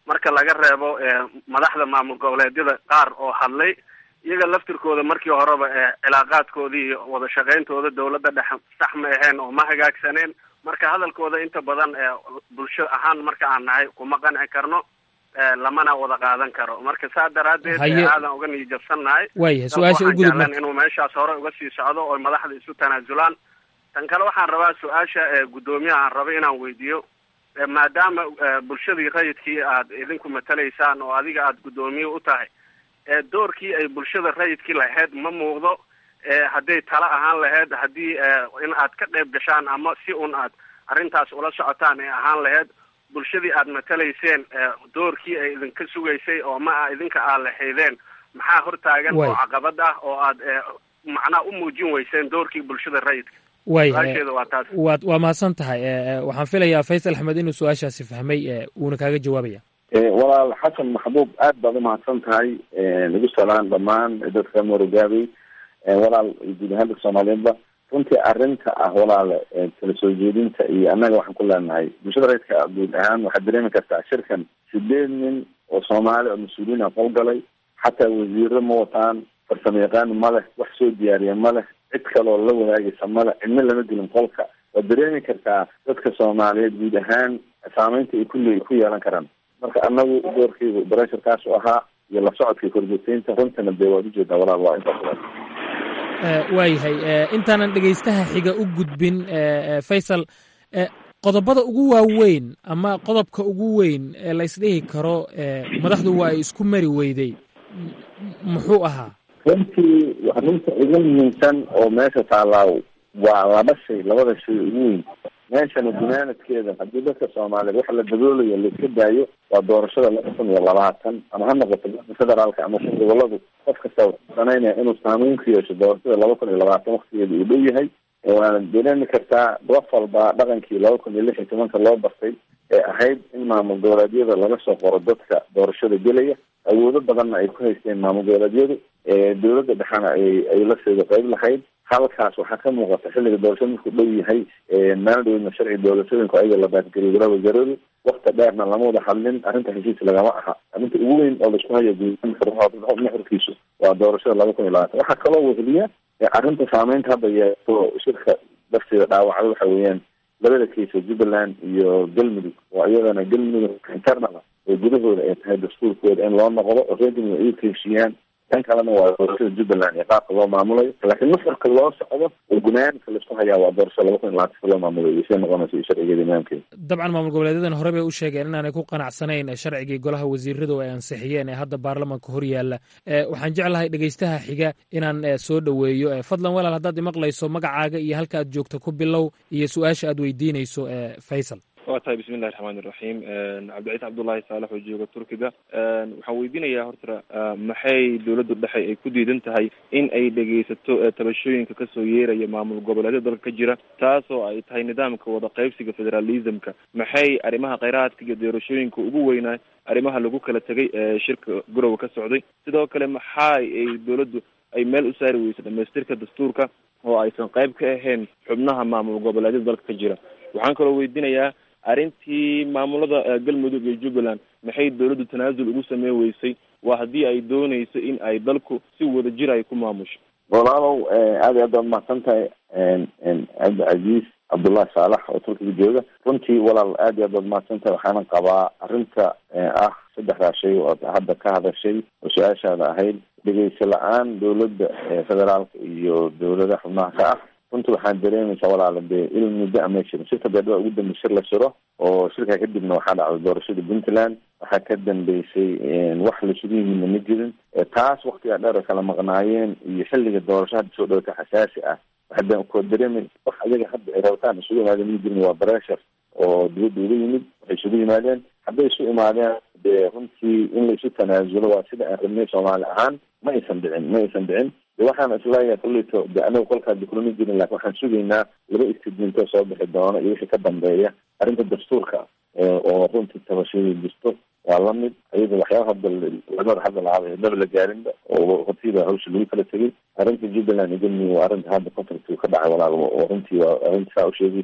marka laga reebo madaxda maamul goboleedyada qaar oo hadlay iyaga laftirkooda markii horeba cilaaqaadkoodii iyo wada shaqayntooda dawladda dhex sax ma aheen oo ma hagaagsaneen marka hadalkooda inta badan bulsho ahaan marka aan nahay kuma qanci karno lamana wada qaadan karo marka saa daraadeed aadan uga niyijabsannahay waaya su-aasha u gudub marka inuu meeshaas hore uga sii socdo oo madaxda isu tanaasulaan tan kale waxaan rabaa su-aasha guddoomiyaha aan rabo inaan weydiiyo maadaama bulshadii rayidkii aad idinku matalaysaan oo adiga aad guddoomiye u tahay doorkii ay bulshada rayidkii lahayd ma muuqdo hadday tala ahaan lahayd haddii in aad ka qayb gashaan ama si un aad arrintaas ula socotaan ee ahaan lahayd bulshadii aad matalayseen doorkii ay idinka sugaysay oo ma a idinka aad lahaydeen maxaa hortaagan oo caqabad ah oo aad macnaha u muujin weyseen doorkii bulshada rayidka waaya waa taas waad waa mahadsan tahay waxaan filayaa faysal axmed inuu su-aashaasi fahmay wuuna kaaga jawaabaya walaal xasan maxbuub aad baad umahadsan tahay lagu salaan dhammaan dadka morogaabey walaal guud ahaan dadka soomaaliyeedba runtii arrinta ah walaal kala soo jeedinta iyo annaga waxaan ku leenahay bulshada rayidka guud ahaan waxaad dareemi kartaa shirkan sideed nin oo soomaali oo mas-uuliyiin a qolgalay xataa wasiiro ma wataan farsamo yaqaan ma leh wax soo diyaariya ma leh cid kaloo la wadaagaysa male cidna lama gelin qolka waad dareemi kartaa dadka soomaaliyeed guud ahaan saameynta ay kulle ku yeelan karaan marka anagu doorkeygu baresharkaasu ahaa iyo la socodka korjoogteynta runtana dee waad ujeedaa walaal waa intaas waayahay intaanan dhegaystaha xiga u gudbin faysal qodobada ugu waaweyn ama qodobka ugu weyn ee la isdhihi karo madaxdu waa ay isku mari weyday muxuu ahaa runtii runta ugu muhiimsan oo meesha taallaa waa laba shay labada shay ugu weyn meeshana gunaanadkeeda haddii dadka soomaaliyeed waxa la daboolayo laiska daayo waa doorashada laba kun iyo labaatan ama ha noqoto dadka federaalka ama kun goboladu qof kasta wuxuu sanaynaya inuu saameyn ku yeesho doorashada laba kun iyo labaatan waktigeeda uu dhow yahay waana dareemi kartaa qof walba dhaqankii laba kun iyo lix iyo tobanka loo bartay ee ahayd in maamul goboleedyada laga soo qoro dadka doorashada gelaya awoodo badanna ay ku haysteen maamul goboleedyadu dowladda dhexena ay ay la seeda qayb lahayd halkaas waxaa ka muuqata xilliga doorashada markuu dhow yahay maaldhowna sharci doorashooyinku ayaga la baadgeliyo golaha wasaaradu wakti dheerna lama wada hadlin arrinta heshiis lagama aha arrinta ugu weyn oo laisku hayo nuxurkiisu waa doorashada laba kun iyo labaatan waxaa kaloo weheliya arrinta saameynta hadda yeeto shirka lafteeda dhaawacda waxa weeyaan labada kaysa jubbaland iyo galmudug oo iyadana galmudug internal oo gudahooda ay tahay dastuurkooda in loo noqdo oo reer galmudug ay ka heshiiyaan tan kalena waa doorashada jubbaland iyo qaabka loo maamulayo laakiin nuxurka loo socdo oo gunaanka laisku hayaa waa doorashada laba kun iyo labaatanka loo maamulayo iyo siday noqonaysa iyo sharcigeeda imaamkeeda dabcan maamul goboleedyadan hore bay u sheegeen inaanay ku qanacsanayn sharcigii golaha wasiiradu ay ansixiyeen ee hadda baarlamanka hor yaalla waxaan jeclahay dhegaystaha xiga inaan soo dhoweeyo fadlan walaal haddaad imaqlayso magacaaga iyo halka aad joogto ku bilow iyo su-aasha aad weydiinayso faysal waa tahay bismi illahi raxmaan iraxiim cabdiciis cabdullaahi saalax oo jooga turkiga waxaan weydiinayaa horta maxay dowladda dhexe ay ku diidan tahay in ay dhegaysato tabashooyinka kasoo yeeraya maamul goboleedyada dalka ka jira taasoo ay tahay nidaamka wada qaybsiga federalismka maxay arrimaha kheyraadka iyo doorashooyinka ugu weynaa arrimaha lagu kala tegay ee shirka gorowa ka socday sidoo kale maxaa ay dowladdu ay meel u saari weyso dhamaystirka dastuurka oo aysan qayb ka ahayn xubnaha maamul goboleedyada dalka ka jira waxaan kaloo weydiinayaa arrintii maamulada galmudug iyo jubbaland maxay dowladdu tanaasul ugu sameyn weysay waa haddii ay dooneyso in ay dalku si wada jir ay ku maamusho walaalow aad iyo aad baad mahadsan tahay cabdicasiis cabdullahi saalax oo turkiga jooga runtii walaal aad iyo aad baad mahadsan tahay waxaana qabaa arrinta ah saddexdaa shay oo ad hadda ka hadashay oo su-aashaada ahayd dhegeysa la-aan dowladda federaalka iyo dowlada xubnaha ka ah runtii waxaan dareemaysaa walaala dee il muddo ama shirin shirka beedhaba ugu dambe shir la shiro oo shirkaa kadibna waxaa dhacday doorashada puntland waxaa ka dambeysay wax laisugu yimidna ma jirin taas waktigaa dheer ay kala maqnaayeen iyo xilliga doorasho hadda soo dhowata xasaasi ah waxaa ko dareemaysa wax ayaga hadda ay rabitaan isugu imaadeen ma jirin waa breshar oo dibadda uga yimid waxay isugu yimaadeen hadday isu imaadeen dee runtii in la isu tanaasulo waa sida aan rabnay soomaali ahaan ma aysan dhicin ma aysan dhicin de waxaan isleeyahay kulleyto de anaga kolkaa de kulama jirin lakin waxaan sugaynaa laba istidmintoo soo bixi doono iyo wixii ka dambeeya arrinta dastuurka oo runtii tabashadii jirto waa lamid ayada waxyaaba hadda lamada hadda lahaaba daba la gaarinba oo hortiiba hawsha lagu kala tegay arrinta jubbaland iyo galmudug waa arrinta hadda konflict ka dhacay walaal oo runtii waa arrinta saa usheegayso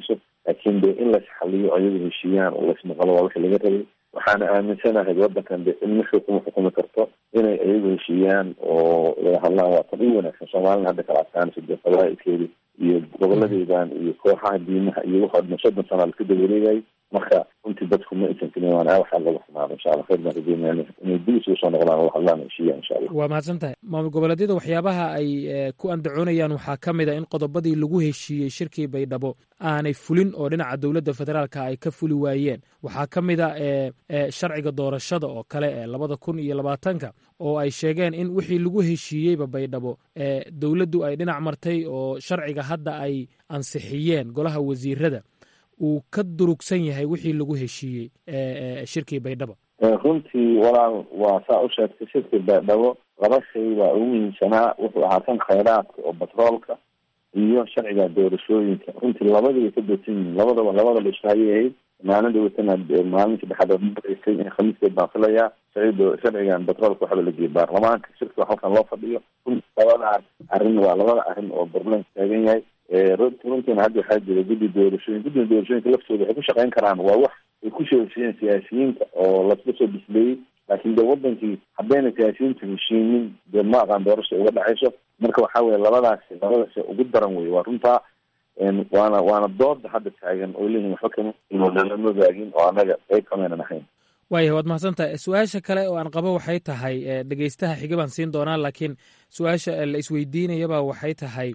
laakiin de in laisxaliyo ayagu heshiiyaan oo laismaqalo waa wixii laga rabay waxaana aaminsanahay wadankan de in mixii kuma xukumi karto inay ayagu heshiiyaan oo laga hadlaan waa tan u wanaagsan soomaalina hadda kala adkaanaysa dee qabaailkeedi iyo goboladeedan iyo kooxaha diimaha iyo waxa dhan soddon sana laska dawareegayay marka runtii dadku ma aysan kelin waan aa waxaa lagu xumaado insha allah khayr baan rajeynayna inay dib isugu soo noqdaan oo hadlaan heshiiyaan insha allah waa mahadsan tahay maamul goboleedyada waxyaabaha ay ku andacoonayaan waxaa ka mid a in qodobadii lagu heshiiyey shirkii baydhabo aanay fulin oo dhinaca dowladda federaalka ay ka fuli waayeen waxaa ka mid a sharciga doorashada oo kale ee labada kun iyo labaatanka oo ay sheegeen in wixii lagu heshiiyeyba baydhabo dowladdu ay dhinac martay oo sharciga hadda ay ansixiyeen golaha wasiirada uu ka durugsan yahay wixii lagu heshiiyey shirkii baydhabo runtii walaal waa saa u sheegtay shirkii baydhabo laba shay waa ugu muhiimsanaa wuxuu ahaa kan khayraadka oo batroolka iyo sharciga doorashooyinka runtii labadiibay ka doodsan yihiin labadaba labadaba ishahayay ahayd maalin dhawatana maalin saddexaad oo maraysay in khamiiskeed baan filayaa sharcido sharcigan batroolka waxba la geeyay baarlamaanka shirka halkan loo fadhiyo runtii labadaas arrin waa labada arrin oo barlamanka taagan yahay runtiina hadda waxaa jira guddi doorashooyin guddiga doorashooyinka laftooda waxay ku shaqeyn karaan waa wax ay ku sheeshiyeen siyaasiyiinta oo lasla soo bisleeyey laakiin de wadankii haddayna siyaasiyiintu heshiinin dee ma aqaan doorasha uga dhexayso marka waxaa weye labadaasi labadaasi ugu daran wey waa runtaa waana waana dooda hadda taagan oo leeyihin waxba kama ogaagin oo annaga qeyb kamaynan ahayn waayah waad mahadsantahay su-aasha kale oo aan qabo waxay tahay dhegeystaha xiga baan siin doonaa laakiin su-aasha la isweydiinayaba waxay tahay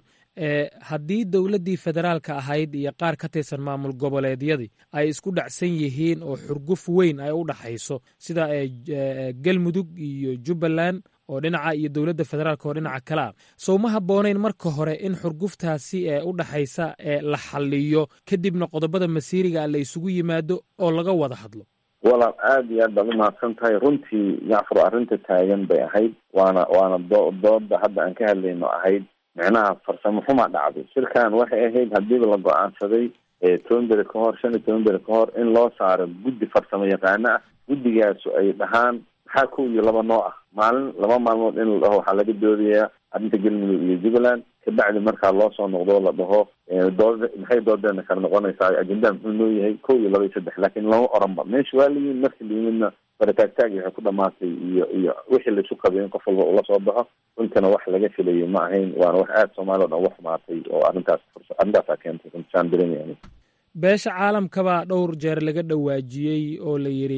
haddii dowladdii federaalka ahayd iyo qaar ka tirsan maamul goboleedyadii ay isku dhacsan yihiin oo xurguf weyn ay u dhaxayso sida galmudug iyo jubbaland oo dhinaca iyo dowladda federaalka oo dhinaca kale ah sow ma habboonayn marka hore in xurguftaasi ee u dhaxaysa la xaliyo kadibna qodobada masiiriga la isugu yimaado oo laga wada hadlo walaal aada iyo aad baad umahadsan tahay runtii jacfar arrinta taagan bay ahayd waana waana doo dooda hadda aan ka hadlayno ahayd micnaha farsamo xumaa dhacday shirkan waxay ahayd hadiiba la go-aansaday toban beri ka hor shan iyo toban beri ka hor in loo saaro guddi farsamo yaqaano ah guddigaasu ay dhahaan maxaa kow iyo laba noo ah maalin laba maalmood in la dhaho waxaa laga doodayaa arrinta galmudug iyo jubbaland kabacdi markaa loo soo noqdo la dhaho dood maxay doodeena kala noqonaysaa ajendaa muxuu noo yahay kow iyo laba iyo saddex laakiin lama oranba meesha waa layihin markii layimidna barataagtaagi waxay ku dhamaatay iyo iyo wixii laisu qabay in qof walba ula soo baxo runtana wax laga filayay ma ahayn waana wax aada soomaaliya o dhan uga xumaatay oo arrintaas arrintaasaa keentay runtisaan dareemaya beesha caalamkabaa dhowr jeer laga dhawaajiyey oo la yidhi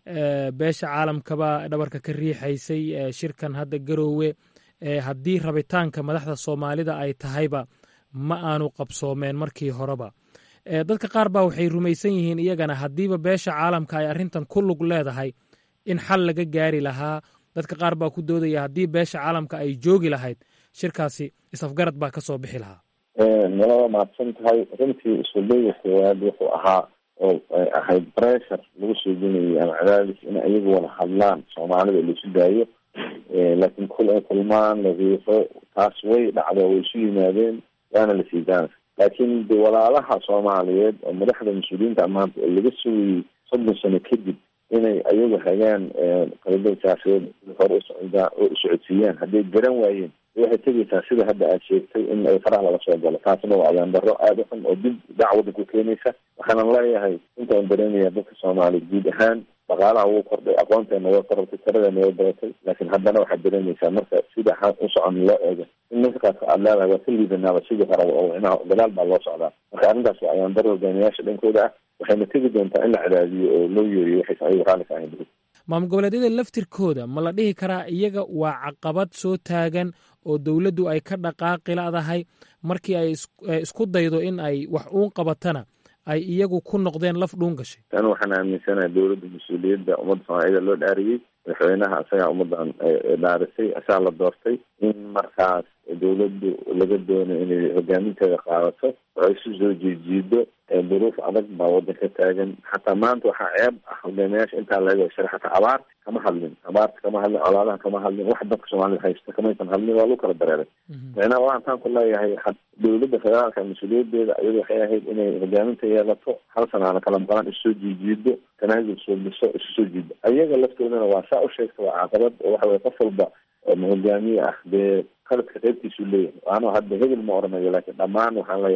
beesha caalamkabaa dhabarka ka riixaysay shirkan hadda garoowe haddii rabitaanka madaxda soomaalida ay tahayba ma aanu qabsoomeen markii horeba dadka qaar baa waxay rumaysan yihiin iyagana haddiiba beesha caalamka ay arrintan ku lug leedahay in xal laga gaari lahaa dadka qaar baa ku doodaya haddii beesha caalamka ay joogi lahayd shirkaasi isafgarad baa ka soo bixi lahaa nalaba mahadsan tahay runtii iskuldayga koowaad wuxuu ahaa oo ahayd pressure lagu soo genayay ama cadaadis in ayagu wada hadlaan soomaalida laisu daayo laakiin kul ay kulmaan la riixo taas way dhacdo way isu yimaadeen waana la sii daana laakiin de walaalaha soomaaliyeed oo madaxda mas-uuliyiinta maanta oo laga sugayay soddon sano kadib inay ayagu hagaan qalada siyaasadeed hore usocdaa oo usocodsiiyaan hadday garan waayeen waxay tegaysaa sida hadda aad sheegtay in ay faraha laga soo galo taasna waa ayaan daro aada u xun oo dib dacwada ku keenaysa waxaanan leeyahay intaan dareemaya dadka soomaaliya guud ahaan dhaqaalaha wuu kordhay aqoonteena way korortay tiradeena way badatay laakiin haddana waxaad dareemaysaa marka sida u socon loo eego in ninkaas aad leedahay waa ka liidanaaba sidii horeba oo inaha dagaal baa loo socdaa marka arrintaas waa ayaan daro hogaamiyaasha dhankooda ah waxayna tegi doontaa in la cadaadiyo oo loo yeeriyo waxaysan ayagu raalli ka ahayn maamul goboleedyada laftirkooda ma la dhihi karaa iyaga waa caqabad soo taagan oo dowladdu ay ka dhaqaaqi ladahay markii ay isku daydo in ay wax uun qabatana ay iyagu ku noqdeen laf dhuun gashay tan waxaan aaminsanaha dowladda mas-uuliyadda ummadda soomaaliyada loo dhaariyey madaxweynaha isagaa ummaddan dhaarisay asaa la doortay in markaas dowladdu laga doono inay hogaaminteeda qaadato oo ay isu soo jiijiido duruuf adag baa waddanka taagan xataa maanta waxaa ceeb ah hogaamiyaasha intaa laga shara xataa abaar kama hadlin abaarta kama hadlin colaadaha kama hadlin wax dadka soomaalida haysta kamaysan hadlin waa lagu kala dareeray micnaha waxaan taan ku leeyahay dowladda federaalka mas-uuliyadeeda iyadu waxay ahayd inay hogaaminta yeelato hal sanaana kala maqlaan isu soo jiijiido tanaasul soo dhiso isu soo jiido ayaga laftoodana waa saa u sheegta waa caqabad oo waxa weye qof walba hogaamiye ah dee qaladka qaybtiisuu leeyahay waana hadda hebel ma oranayo laakiin dhammaan waxaan leeyahay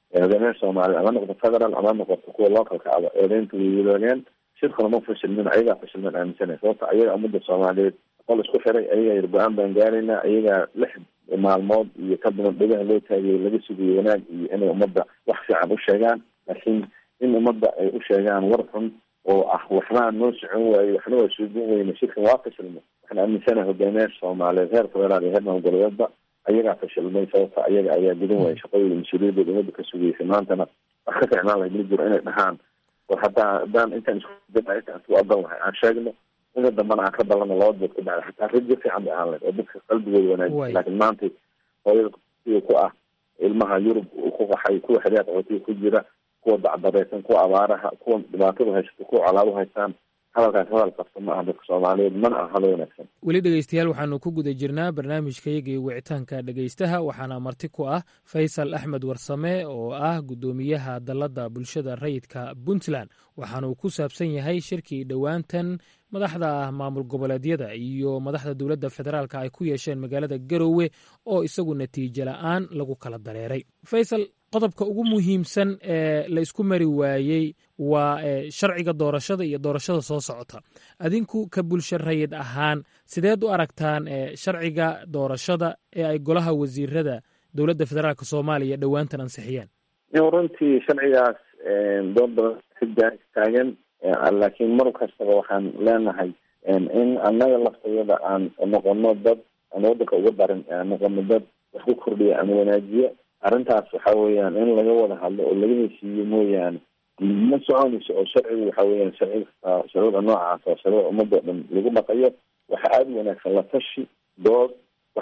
hogaamiyaha soomaaliya ama noqoto federal ama noqoto kuwa localka aba eedeynta way wadaageen shirkuna ma fashilmin ayagaa fashilmin aaminsanay sababta ayaga ummadda soomaaliyeed qol isku xiray ayagaa yar go-aan baan gaaraynaa ayagaa lix maalmood iyo ka badan dhegaha loo taagiyay laga sugayo wanaag iyo inay ummadda wax fiican u sheegaan laakiin in ummadda ay u sheegaan war xun oo ah waxbaa noo socon waaye waxna waa suugan weyne shirkan waa fashilmay waxaan aaminsanaha hogaamiyaasha soomaaliyeed heer federaal iyo heer maamul-goboleedba ayagaa fashilmay sababta ayaga ayaa gudan waaya shaqadooda mas-uuliyadooda ummadda ka sugaysay maantana wax ka ficnaan lahayd ma jiro inay dhahaan war haddaa haddaan intaan isku intaan isku adan lahay aan sheegno ina dambana aan ka balano laba dood ka dhacda xataa rajo fiican bay ahaan lahayd oo dadka qalbigooda wanaajisa laakiin maanta hooyada siga ku ah ilmaha yurub ku qaxay kuwa xiriyaad qaxootiga ku jira kuwa dacdareysan kuwa abaaraha kuwa dhibaatada haysta kuwa colaado haystaan hadalkaas hadal qabta ma aha dadka soomaaliyeed mana aha hadal wanaagsan weli dhegeystayaal waxaanu ku guda jirnaa barnaamijkayagii wicitaanka dhegeystaha waxaana marti ku ah faysal axmed warsame oo ah guddoomiyaha dalladda bulshada rayidka puntland waxaanuu ku saabsan yahay shirkii dhowaantan madaxda maamul goboleedyada iyo madaxda dowladda federaalk ay ku yeesheen magaalada garowe oo isagu natiijo la-aan lagu kala dareeray faysal qodobka ugu muhiimsan ee la isku mari waayey waa sharciga doorashada iyo doorashada soo socota adinku ka bulsho rayid ahaan sideed u aragtaan sharciga doorashada ee ay golaha wasiirada dowladda federaalk soomaaliya dhowaantan ansixiyeen runtii sharcigaas dood badan ka taagan laakiin mar kastaba waxaan leenahay in annaga laftayada aan noqono dad aan waddanka uga darin aan noqono dad wax ku kordhiya ama wanaajiya arrintaas waxa weeyaan in laga wada hadlo oo laga heshiiyo mooyaane ma soconayso oo sharcigu waxa weeyaan sharci sharcida noocaas oo sharcida ummadda o dhan lagu dhaqayo waxa aada u wanaagsan la tashi dood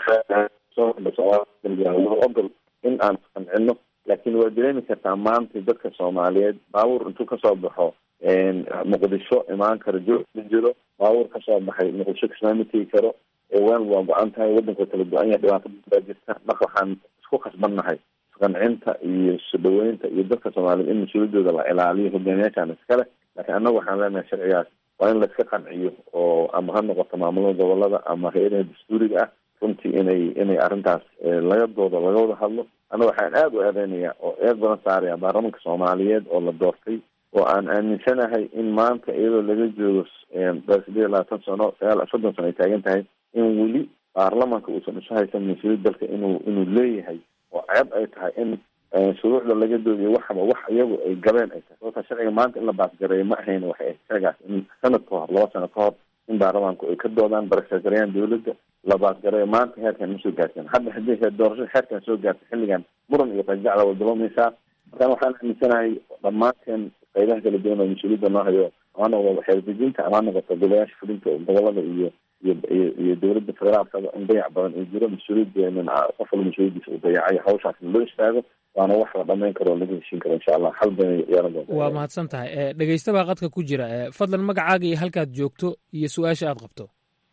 waxaa ogol in aan qancino laakiin waa dareemi kartaa maanta dadka soomaaliyeed baabuur intuu kasoo baxo muqdisho imaan karo joog ma jiro baabuur kasoo baxay muqdisho kasmaama tegi karo waan waa go-an tahay waddanka kala go-an yahay dhibaato baa jirta marka waxaan isku khasbannahay isqancinta iyo sodhaweynta iyo dadka soomaaliyeed in mas-uuliyadooda la ilaaliyo hogaamiyaashaan iskale laakiin annagu waxaan leenahay sharcigaas waa in laiska qanciyo oo ama ha noqoto maamulada gobolada ama hay-adaha dastuuriga ah runtii inay inay arrintaas laga doodo laga wada hadlo annaga waxaan aada u eedeynaya oo eed badan saaraya baarlamanka soomaaliyeed oo la doortay oo aan aaminsanahay in maanta iyadoo laga joogo sideed iyo labaatan sano sagaal soddon sano ay taagan tahay in weli baarlamanka uusan isu haysan mas-uuliyad dalka inuu inuu leeyahay oo ceeb ay tahay in shuruucda laga doodiyo waxaba wax iyagu ay gabeen ay tahay sababta sharciga maanta in la baasgareeyo ma ahayn waxay ahayd sharcigaas in sanad ka hor laba sano ka hor in baarlamaanku ay ka doodaan barakagareeyaan dawladda la baasgareeyo maanta heerkan ma soo gaarsan hadda haddii doorashada heerkan soo gaartay xilligan muran iyo qajacda way bilowmaysaa markaan waxaan aaminsanahay dhammaanteen qaybaha kala duwan oo mas-uuliyadda noo hayo ama noqdo xeerdejinta ama noqoto golayaasha fulinta gobolada iyo iyo iyo dowladda federaalkaba in dayac badan uu jiro mas-uuliyadeenan qof walba mas-uuliyadiisa uu dayacay hawshaasna loo istaago waana wax la dhamayn karo oo laga heshiin karo insha allah xal badan yeelan doonta waa mahadsan tahay dhegeysta baa qadka ku jira fadlan magacaaga iyo halkaad joogto iyo su-aasha aad qabto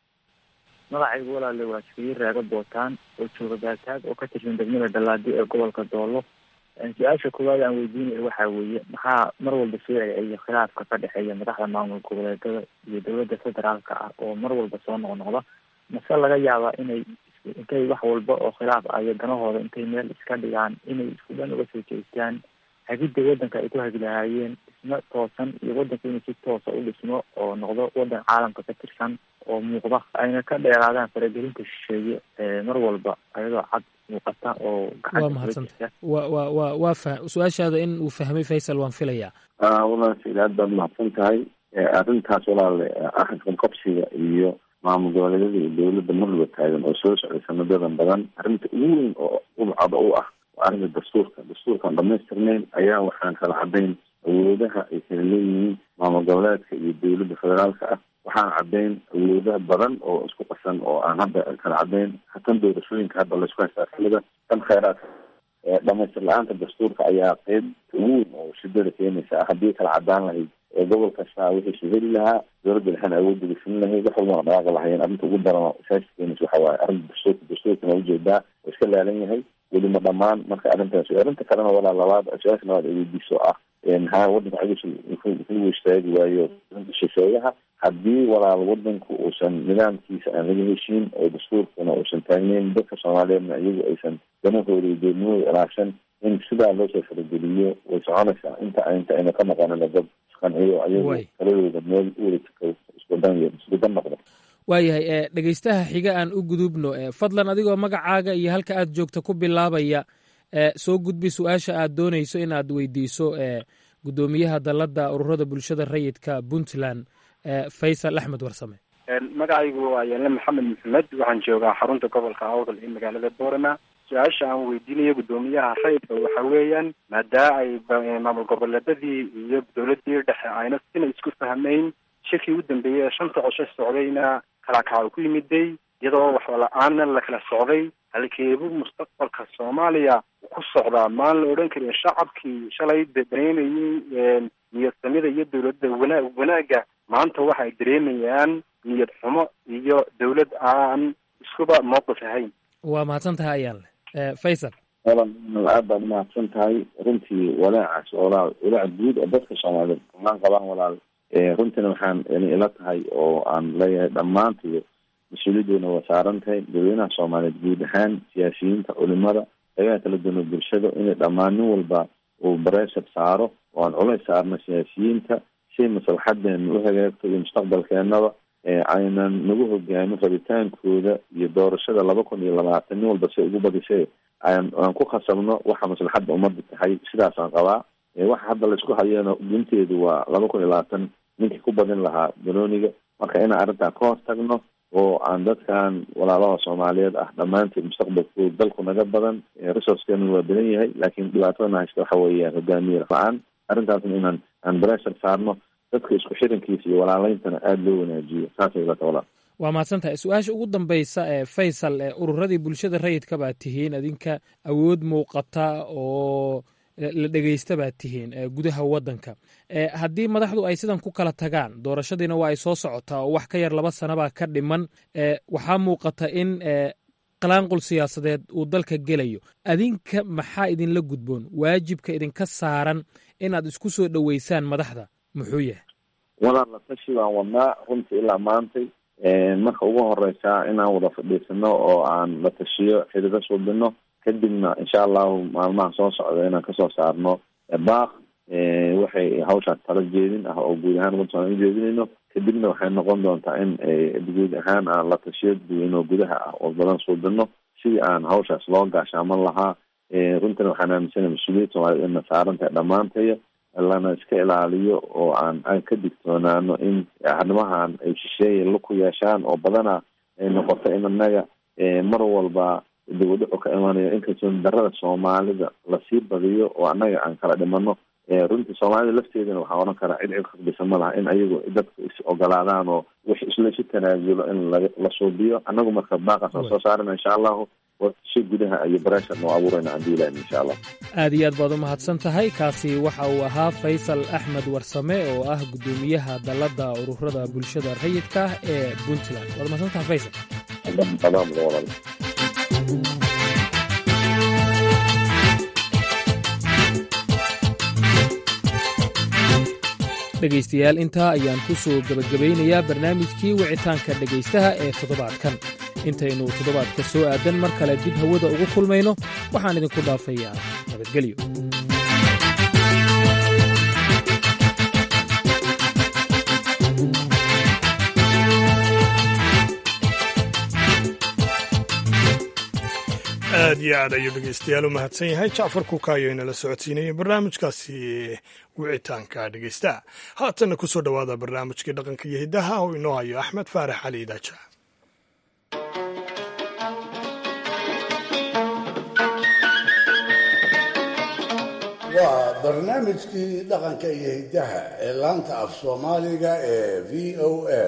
magacaygu walaale waa jifiye raaga bootaan oo jooga gaataag oo ka tirsan degmada dhallaadi ee gobolka doolo su-aasha koowaad aan weydiinayo waxaa weeye maxaa mar walba soo celceliya khilaafka ka dhexeeya madaxda maamul goboleedada iyo dowladda federaalka ah oo mar walba soo noqnoqda mase laga yaabaa inay intay wax walba oo khilaaf ah iyo danahooda intay meel iska dhigaan inay isku dhan uga soo jeestaan hagidda waddanka ay ku hagi lahaayeen dhismo toosan iyo waddanka inuu si toosa u dhismo oo noqdo waddan caalamka ka tirsan oo muuqda ayna ka dheeraadaan faragelinta shisheeye mar walba ayadoo cad muuqata oo waa mahadsanta wa wa wa waa fa su-aashaada in uu fahmay faysal waan filayaa walaal said aad baad mahadsan tahay arrintaas walaale axadkan qabsiga iyo maamul goboleedyada iyo dowladda marlaba taagan oo soo socday sanadadan badan arrinta ugu weyn oo ubcada u ah waa arrinta dastuurka dastuurkaan dhamaystirnayn ayaa waxaan kala cadayn awoodaha ay kala leeyihiin maamul goboleedka iyo dowladda federaalka ah waxaan caddayn awoodaha badan oo isku qasan oo aan hadda kala caddayn tan doorashooyinka hadda laysku haystaa xilliga tan kheyraadka dhamaystir la-aanta dastuurka ayaa qeyb ugu weyn oo shidada keenaysa ah haddii kala cadaan lahayd gobol kasta wixiisu heli lahaa dowladda dhexena awoodda gafin lahayd wax walbana dhaqaaqi lahayeen arrinta ugu daran saas keenaysa waxa waaye arrinta dastuurka dastuurkana ujeedaa oo iska laalan yahay weli ma dhamaan marka arrintaas arrinta kalena walaa labaad su-aasha labaad ay weydiiso ah ha waddanka cagis wuxuu istaagi waayo shisheeyaha haddii walaal wadanku uusan nidaamkiisa aan laga heshiin oo dastuurkuna uusan taagneyn dadka soomaaliyeedna iyagu aysan danahooda iyo doodnimooda ilaashan in sidaa loo soo farageliyo way soconaysaa inta inta ayna ka maqanina dad isqanciyo ayagu taladooda meel uwada iskudan iskudan noqdo waayahay dhegeystaha xiga aan u gudubno fadlan adigoo magacaaga iyo halka aad joogta ku bilaabaya soo gudbi su-aasha aad doonayso in aad weydiiso gudoomiyaha dalladda ururada bulshada rayidka puntland faysal axmed warsame magacaygu waa yaale maxamed maxamed waxaan joogaa xarunta gobolka awdal ee magaalada boorama su-aasha aan weydiinayo guddoomiyaha rayidka waxa weeyaan maadaa ay maamul goboleedadii iyo dowladii dhexe ayna sina isku fahmayn shirkii u dambeeyey ee shanta cosho socdayna kalakaca ku yimiday iyadoo waxba la-aanna la kala socday halkeebu mustaqbalka soomaaliya ku socdaa maan la odhan karin shacabkii shalay dareemayey niyadsamida iyo dowladda wana wanaagga maanta waxa ay dareemayaan niyad xumo iyo dowlad aan iskuba mowqif ahayn waa mahadsan tahay ayaan leh faysal wala aad baad umahadsan tahay runtii walaacaas walaal walaac guud oo dadka soomaaliyeed dhammaan qabaan walaal runtiina waxaan ila tahay oo aan leeyahay dhammaantiyo mas-uuliyadoona waa saaran tahay dadweynaha soomaaliyeed guud ahaan siyaasiyiinta culimada qaybaha kala duwana bulshada inay dhammaan nin walba uu bareeshar saaro oo aan culays saarno siyaasiyiinta si maslaxadeena u hagaagto iyo mustaqbalkeenaba aynan nagu hogaamin rabitaankooda iyo doorashada laba kun iyo labaatan nin walba si ugu badisay aan aan ku khasabno waxa maslaxadda ummadda tahay sidaasaan qabaa waxa hadda laisku hayana gunteedu waa laba kun iyo labaatan ninkii ku badin lahaa banooniga marka inaan arrintaa ka hor tagno oo aan dadkan walaalaha soomaaliyeed ah dhammaanteed mustaqbalkooda dalku naga badan resourcekeenu waa badan yahay laakiin dhibaatadana haysta waxa weeyaan hogaamiye la-aan arrintaasna inaan aan breshar saarno dadka isku xirankiisa iyo walaaleyntana aada loo wanaajiyo saasay ilata walaal waa mahadsan tahay su-aasha ugu dambaysa ee faysal ee ururadii bulshada rayidka baad tihiin adinka awood muuqata oo la dhegeysta baad tihiin gudaha waddanka haddii madaxdu ay sidan ku kala tagaan doorashadiina waa ay soo socotaa oo wax ka yar laba sanabaa ka dhiman waxaa muuqata in qalaanqul siyaasadeed uu dalka gelayo adinka maxaa idinla gudboon waajibka idinka saaran inaad isku soo dhoweysaan madaxda muxuu yahay walaal la tashi baan wadnaa runtii ilaa maantay marka ugu horeysaa inaan wada fadhiisano oo aan la tashiyo xidhido suubino kadibna insha allahu maalmaha soo socda inaan kasoo saarno baaq waxay hawshaas tala jeedin ah oo guud ahaan ummadda soomaliya ujeedinayno kadibna waxay noqon doontaa in guud ahaan aan la tashiyo dadweyne oo gudaha ah oo badan suubino sidii aan hawshaas loo gaashaaman lahaa runtina waxaan aaminsana mas-uuliyad soomaaliyed ina saaran tahay dhammaantaya lana iska ilaaliyo oo aan aan ka digtoonaano in arrimahan ay shisheeye la ku yeeshaan oo badana ay noqoto in annaga mar walba dibadhaco ka imanayo in kalsooni darada soomaalida lasii badiyo oo annaga aan kala dhimano runtii soomaalida lafteedana waxaa oran karaa cid cid khasbisa ma laha in ayagu dadku is ogolaadaan oo wix isla isu tanaazulo in la la suubiyo annagu marka baaqaas aan soo saarana insha allahu si gudaha iyo bareeshan oo abuurayna aan diilayn insha allah aad iyo aad baad u mahadsan tahay kaasi waxa uu ahaa faysal axmed warsame oo ah guddoomiyaha dalladda ururada bulshada rayidka ah ee puntland waad mahadsan tahay faysal dhegaystayaal intaa ayaan ku soo gebagabaynayaa barnaamijkii wicitaanka dhegaystaha ee toddobaadkan intaynu toddobaadka soo aadan mar kale dib hawada ugu kulmayno waxaan idinku dhaafayaa nabadgelyo aad iyo aad ayuu dhegeystayaal u mahadsan yahay jacfar kuukaayo inala socodsiinayay barnaamijkaasi wicitaanka dhegeystaha haatanna ku soo dhowaada barnaamijkii dhaqanka iyo hiddaha oo inoo hayo axmed faarax cali idaaja waa barnaamijkii dhaqanka iyo hiddaha ee laanta af soomaaliga ee v o a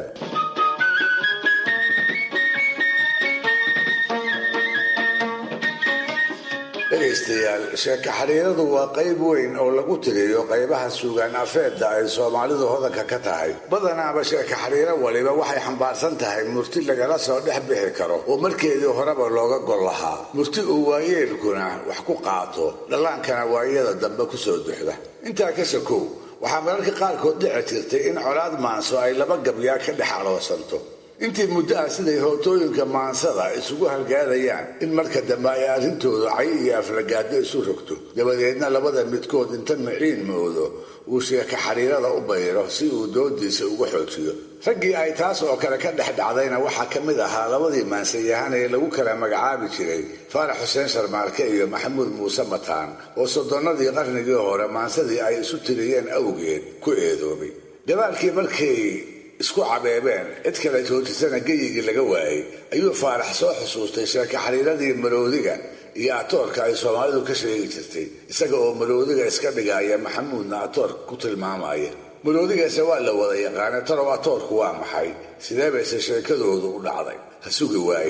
dhegaystayaal sheeko xiriiradu waa qayb weyn oo lagu tiriyo qaybaha suugaan afeedda ay soomaalidu hodanka ka tahay badanaaba sheeko xiriiro waliba waxay xambaarsan tahay murti lagala soo dhex bixi karo oo markeedii horeba looga gol lahaa murti uu waayeelkuna wax ku qaato dhallaankana waayada dambe ku soo duxda intaa ka sakow waxaa mararka qaarkood dhici jirtay in colaad maanso ay laba gabyaa ka dhex aloosanto intii muddo ah siday hootooyinka maansada isugu halgaadayaan in marka dambe ay arrintooda cay iyo aflagaado isu rogto dabadeedna labada midkood inta miciin moodo uu sheeka xariirada u bayro si uu doodiisa uga xoojiyo raggii ay taas oo kale ka dhex dhacdayna waxaa ka mid ahaa labadii maansayahan ee lagu kala magacaabi jiray faarax xuseen sharmaarke iyo maxamuud muuse mataan oo soddonnadii qarnigii hore maansadii ay isu tiriyeen awgeed ku eedoobay gabaalkii markay isku cabeebeen cid kale joojisana geyigii laga waayey ayuu faarax soo xusuustay sheeka xariiradii maroodiga iyo atoorka ay soomaalidu ka sheegi jirtay isaga oo maroodiga iska dhigaya maxamuudna atoor ku tilmaamaya maroodigaase waa la wada yaqaana tarow atoorku waa maxay sidee bayse sheekadoodu u dhacday ha sugi waaye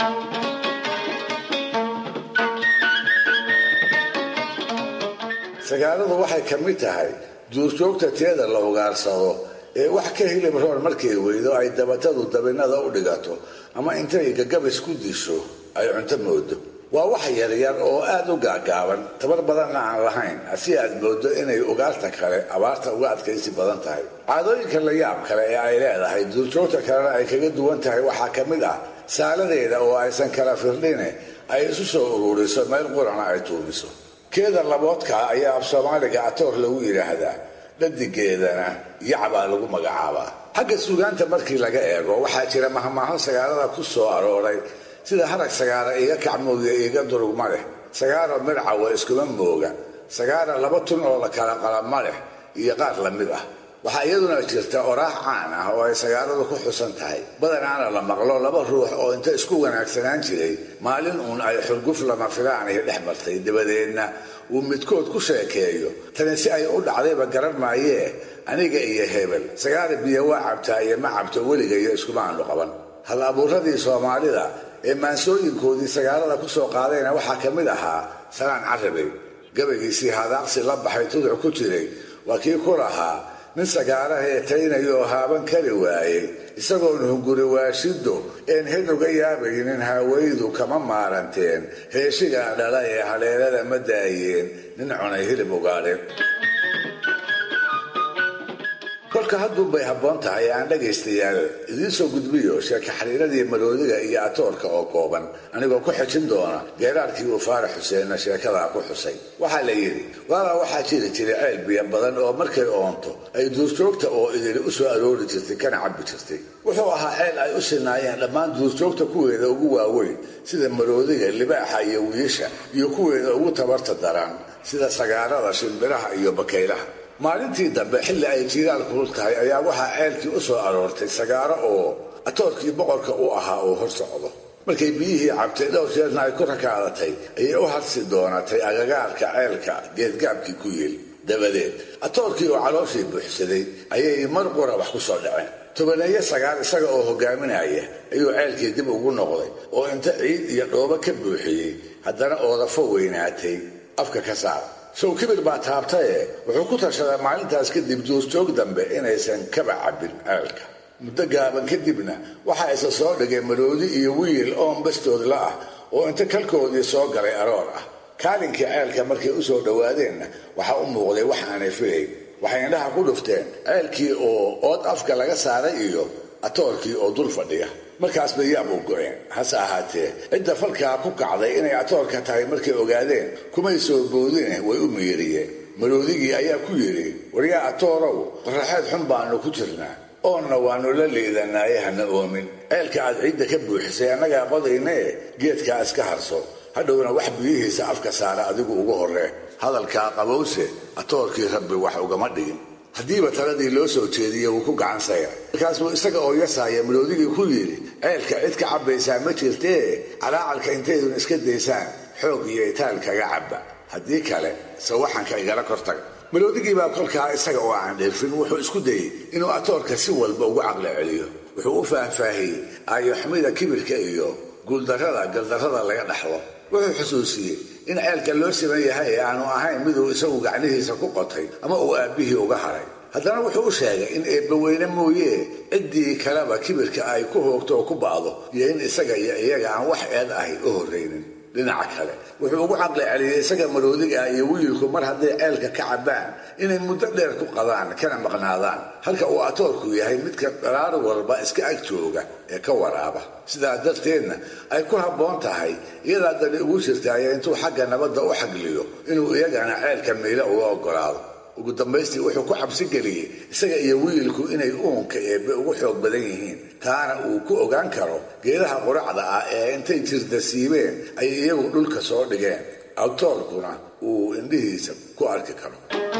sagaaladu waxay ka mid tahay duurjoogta teeda la ugaarsado ee wax ka hilib roon markay weydo ay dabatadu dabinada u dhigato ama intay gagabis ku disho ay cunto moodo waa wax yaryar oo aad u gaagaaban tabar badanna aan lahayn si aad moodo inay ugaarta kale abaarta uga adkaysi badan tahay caadooyinka la yaab kale ee ay leedahay duurjoogta kalena ay kaga duwan tahay waxaa ka mid ah saaladeeda oo aysan kala firdhine ay isu soo ururiso meel qurana ay tuumiso keeda laboodka ayaa af soomaaliga atoor lagu yidhaahdaa dhadigeedana yacbaa lagu magacaabaa xagga suugaanta markii laga eego waxaa jira mahmaaho sagaalada ku soo arooray sida harag sagaara iga kacmooya iga durugma leh sagaaro midcawa iskuma mooga sagaara laba tun oo la kala qalama leh iyo qaar la mid ah waxaa iyaduna jirta oraax caan ah oo ay sagaaladu ku xusan tahay badanaana la maqlo laba ruux oo inta isku wanaagsanaan jiray maalin uun ay xurguf lama filaanaya dhex martay dabadeedna uu midkood ku sheekeeyo tani si ay u dhacdayba garan maayee aniga iyo hebel sagaara biyo waa cabtaa iyo ma cabto weligayo iskuma aanu qaban hal abuuradii soomaalida ee maansooyinkoodii sagaalada ku soo qaadayna waxaa ka mid ahaa salaan carabe gabaygiisii hadaaqsi la baxay tuduc ku jiray waa kii ku lahaa nin sagaara heetaynayoo haaban kari waayey isagoon hunguri waashido een hedruga yaabaynin haawaydu kama maaranteen heeshigaa dhala ee haleelada ma daayeen nin cunay hilib ugaadheen kolka hadduunbay habboon tahay aan dhagaystayaal idiin soo gudbiyo sheeka xariiradii maroodiga iyo atoorka oo kooban anigoo ku xejin doona geeraarkii uu faarax xuseenna sheekadaa ku xusay waxaa la yidhi waabaa waxaa jiri jiray ceel biyo badan oo markay oonto ay duurjoogta oo idili u soo aroori jirtay kana cabbi jirtay wuxuu ahaa ceel ay u sinaayeen dhammaan duurjoogta kuweeda ugu waaweyn sida maroodiga libaaxa iyo wiisha iyo kuweeda ugu tabarta daran sida sagaarada shimbiraha iyo bakaylaha maalintii dambe xilli ay jiiraal kulul tahay ayaa waxaa ceelkii u soo aroortay sagaaro oo atoorkii boqorka u ahaa oo hor socdo markay biyihii cabtay dhowr jeerna ay ku rakaadatay ayay u hadsi doonatay agagaarka ceelka geedgaabkii ku yeel dabadeed atoorkii oo calooshii buuxsaday ayay mar qura wax ku soo dhaceen tobaneeyo sagaal isaga oo hogaaminaya ayuu ceelkii dib ugu noqday oo inta ciid iyo dhoobo ka buuxiyey haddana oodafo weynaatay afka ka saar sow kibir baa taabtaye wuxuu ku tashaday maalintaas kadib duurjoog dambe inaysan kaba cabbin ceelka muddo gaaban kadibna waxaa isa soo dhigay maroodi iyo wiil oon bastoodla ah oo inta kalkoodii soo galay aroor ah kaalinkii ceelka markay u soo dhowaadeenna waxaa u muuqday wax aanay filayn waxay indhaha ku dhufteen ceelkii oo ood afka laga saaray iyo atoorkii oo dul fadhiya markaas bay yaab u go-een hase ahaatee cidda falkaa ku kacday inay atoorka tahay markay ogaadeen kumay soo boodine way u miiriyeen maroodigii ayaa ku yidhi waryaa atoorow qoraxeed xun baanu ku jirnaa oonna waannu la liidanaaye hana oomin ceelka aad ciidda ka buuxisay annagaa qodaynee geedkaa iska harso hadhowna wax biyihiisa afka saara adigu ugu horree hadalkaa qabowse atoorkii rabbi wax ugama dhigin haddiiba taladii loo soo jeediye wuu ku gacansaya markaasuu isaga oo yasaaya maroodigii ku yidhi ceelka cid ka cabbaysaa ma jirtee calaacalka intaydun iska daysaan xoog iyo itaal kaga cabba haddii kale sawaxanka igala kortaga maroodigii baa kolkaa isaga oo aan dheerfin wuxuu isku dayey inuu atoorka si walba ugu caqli celiyo wuxuu u faahfaahiyey aayoxumida kibirka iyo guuldarrada galdarrada laga dhaxlo wuxuu xusuusiyey in ceelka loo siman yahay ee aanu ahayn miduu isagu gacnihiisa ku qotay ama uu aabbihii uga haray haddana wuxuu u sheegay in eebbaweyne mooyee ciddii kaleba kibirka ay ku hoogto oo ku ba'do iyo in isaga iyo iyaga aan wax eed ahi u horraynin dhinaca kale wuxuu ugu caqli celiyey isaga maroodiga ah iyo wiilku mar hadday ceelka ka cabbaan inay muddo dheer ku qadaan kana maqnaadaan halka uu atoorku yahay midka dharaar walba iska ag jooga ee ka waraaba sidaa darteedna ay ku habboon tahay iyadaa dani ugu jirtaaya intuu xagga nabadda u xagliyo inuu iyagana ceelka miila uga oggolaado ugu dambaystii wuxuu ku xabsi geliyey isaga iyo wiilku inay uunka eebbe ugu xoog badan yihiin taana uu ku ogaan karo geedaha quracda ah ee intay jirta siibeen ay iyagu dhulka soo dhigeen awtoorkuna uu indhihiisa ku arki karo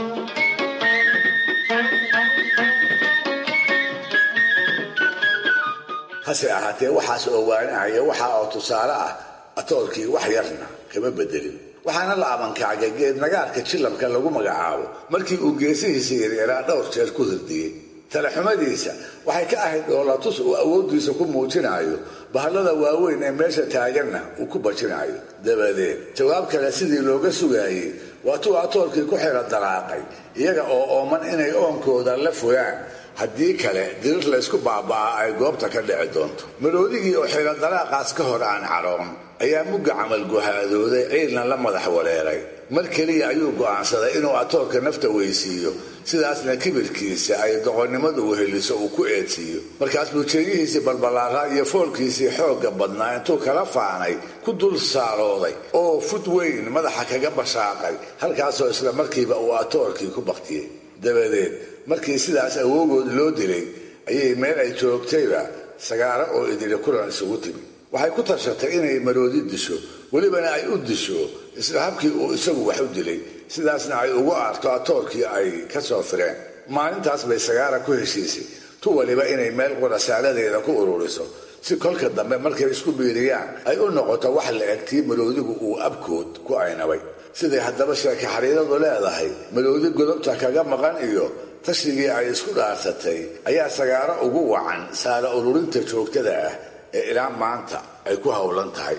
hase ahaatee waxaas oo waanahaya waxa oo tusaale ah atoorkii wax yarna kama bedelin waxaana la abankaagay geed nagaarka jilabka lagu magacaabo markii uu geesihiisa yaryaraa dhowr jeer ku hirdiyey talaxumadiisa waxay ka ahayd dhoolatus uu awooddiisa ku muujinayo bahallada waaweyn ee meesha taaganna uu ku bajinayo dabadeed jawaab kale sidii looga sugaayey waatuu atoorkii ku xira daraaqay iyaga oo ooman inay oonkooda la fogaan haddii kale dirir laysku baaba'aa ay goobta ka dhici doonto maroodigii oo xira daraaqaas ka hor aan cadhoon ayaa mugga camal guhaadooday ciilna la madax wareeray mar keliya ayuu go'aansaday inuu atoorka nafta weysiiyo sidaasna kibirkiisa ay doqonnimadu weheliso uu ku eedsiiyo markaas buu jeegihiisii balbalaaraa iyo foolkiisii xoogga badnaa intuu kala faanay ku dul saarooday oo fud weyn madaxa kaga bashaaqay halkaasoo isla markiiba uu atoorkii ku baktiyey dabadeed markii sidaas awoogood loo dilay ayay meel ay joogtayba sagaaro oo idili kulan isugu timi waxay ku tashatay inay maroodi disho welibana ay u disho isla habkii uu isagu wax u dilay sidaasna ay ugu aarto atoorkii ay ka soo fireen maalintaas bay sagaara ku heshiisay tu waliba inay meel qurasaaladeeda ku ururiso si kolka dambe markay isku biiriyaan ay u noqoto wax la eg tii maroodigu uu abkood ku aynabay siday haddaba sheeke xariiradu leedahay maroodi godobta kaga maqan iyo tashigii ay isku dhaarsatay ayaa sagaaro ugu wacan saara ururinta joogtada ah ee ilaa maanta ay ku howlan tahay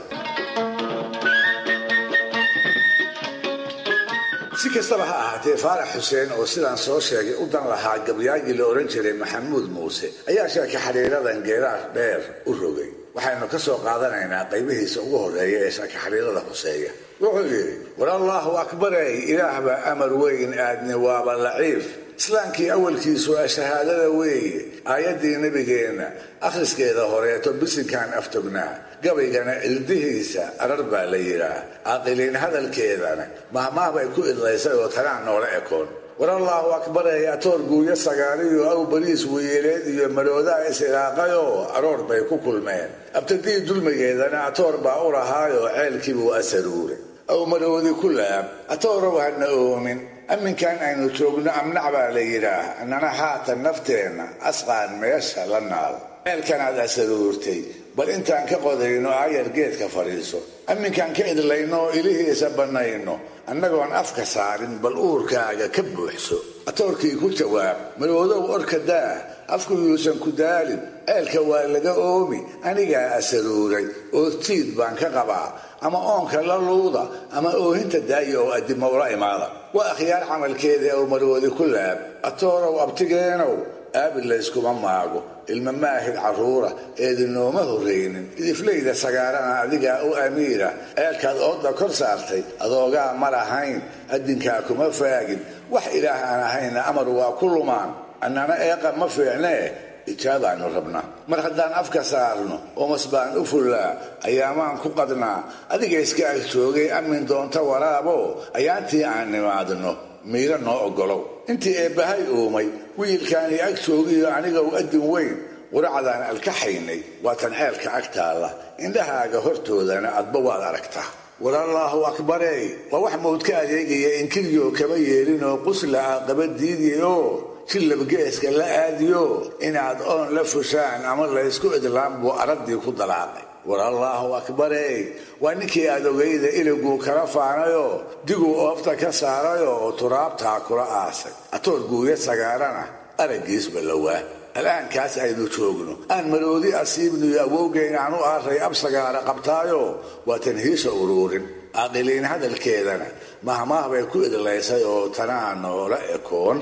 si kastaba ha ahaatee faarax xuseen oo sidaan soo sheegay u dan lahaa gabyaagii la odhan jiray maxamuud muuse ayaa sheeka xariiradan geeraar dheer u rogay waxaynu ka soo qaadanaynaa qaybihiisa ugu horreeya ee sheeka xariirada huseeya wuxuu yidhi war allaahu akbarey ilaah baa amar weyn aadni waaba laciif islaamkii awalkiisu waa shahaadada weeye aayaddii nebigeenna akhriskeeda horeeto bisinkaan aftognaa gabaygana ildihiisa arar baa la yidhaah caaqiliin hadalkeedana mahmaah bay ku idlaysay oo tanaan noola ekoon war allaahu akbarey atoor guuyo sagaariyo aw bariis weyeeleed iyo maroodaa is-ilaaqayoo aroor bay ku kulmeen abtadii dulmigeedana atoor baa u lahaayoo ceelkiibuu asaruure aw maroodi ku laab atoorow hana oomin amminkan aynu joogno amnac baa la yidhaah annana haatan nafteenna asqaan meesha la naal ceelkanaad asaruurtay bal intaan ka qodayno aayar geedka fadhiiso amminkaan ka idlayno oo ilihiisa bannayno annagoon afka saarin bal uurkaaga ka buuxso atoorkii ku jawaab maroodow orka daah afku yuusan ku daalin ceelka waa laga oomi anigaa asaruuray oortiid baan ka qabaa ama oonka la luuda ama oohinta daaya oo addimowla imaada waa akhyaar camalkeeda ow maroodi ku laab atoorow abtigeenow aabil layskuma maago ilma maahid carruura eedinooma horraynin idiflayda sagaarana adigaa u amiira ceelkaad oodda kor saartay adoogaa ma lahayn addinkaa kuma faagin wax ilaah aan ahayna amar waa ku lumaan annana eeqa ma fiicnee ijaabaannu rabnaa mar haddaan afka saarno oomas baan u fullaa ayaamaan ku qadnaa adiga iska ag joogay amin doonta waraabo ayaantii aan nimaadno miiro noo oggolow intii eebbahay uumay wiilkaanii ag joogiyo anigow addin weyn quracdaan alkaxaynay waatan ceelka ag taalla indhahaaga hortoodana adba waad aragtaa war allaahu akbarey waa wax mawd ka adeegaya inkiryo kama yeelinoo qusla ah qaba diidiyoo jillabgeeska la aadiyo inaad oon la fushaan ama laysku idlaan buu araddii ku dalaaqay war allaahu akbarey waa ninkii aad ogayda iliguu kala faanayoo diguu oobta ka saarayoo oo turaabtaa kula aasay atoor guuya sagaarana araggiisba lowaa al'aankaas aynu joogno aan maroodi asiibniyo awowgeyn aan u aaray ab sagaara qabtaayo waa tanhiisha uruurin caaqiliin hadalkeedana mahmaah bay ku idlaysay oo tanaa noola ekoon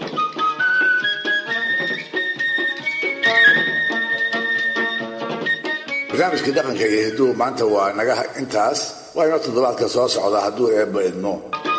barnaamijkii dhaqanka iyo hiduhu maanta waa naga intaas waa inoo toddobaadka soo socda hadduu eebba idmo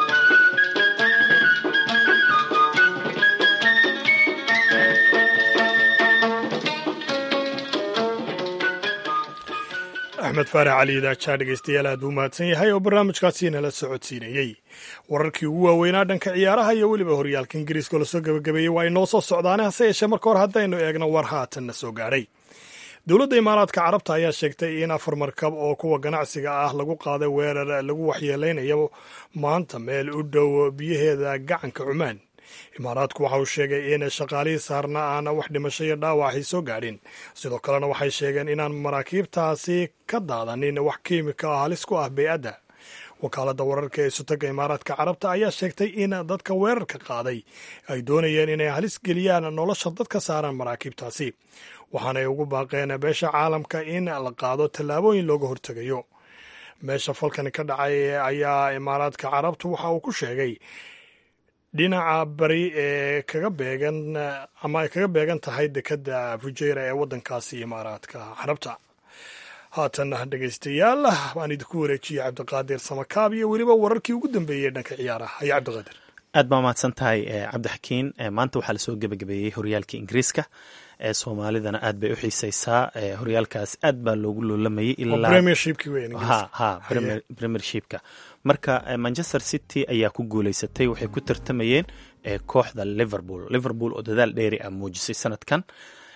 axmed faarax cali idaajaa dhegeystayaal aad buu mahadsan yahay oo barnaamijkaasi nala socodsiinayey wararkii ugu waaweynaa dhanka ciyaaraha iyo weliba horyaalka ingiriiska oo lasoo gebagabeeyey waa inoo soo socdaane hase yeeshee marka hore haddaynu eegno war haatanna soo gaadhay dowladda imaaraadka carabta ayaa sheegtay in afar markab oo kuwa ganacsiga ah lagu qaaday weerar lagu waxyeeleynayo maanta meel u dhow biyaheeda gacanka cumaan imaaraadku waxa uu sheegay in shaqaalihii saarna aan wax dhimasho iyo dhaawaxay soo gaadhin sidoo kalena waxay sheegeen inaan maraakiibtaasi ka daadanin wax kiimika ah halis ku ah bey-adda wakaaladda wararka ee sutaga imaaraadka carabta ayaa sheegtay in dadka weerarka qaaday ay doonayeen inay halis geliyaan nolosha dadka saaran maraakiibtaasi waxaanay ugu baaqeen beesha caalamka in la qaado tallaabooyin looga hortegayo meesha falkani ka dhacay ayaa imaaraadka carabtu waxa uu ku sheegay dhinaca bari ee kaga beegan ama ay kaga beegan tahay dekedda fujeira ee waddankaasi imaaraadka carabta haatan dhegaystayaal waan idinku wareejiyey cabdiqaadir samakaab iyo weliba wararkii ugu dambeeyey dhanka ciyaaraha ayo cabdiqaadir aad baa mahadsan tahay cabdixakiin maanta waxaa lasoo gebagabeeyey horyaalka ingiriiska ee soomaalidana aad bay u xiiseysaa horyaalkaas aad baa loogu loolamayay premiershipka marka manchester city ayaa ku guuleysatay waxay ku tartamayeen kooxda liverpool liverpool oo dadaal dheeri ah muujisay sanadkan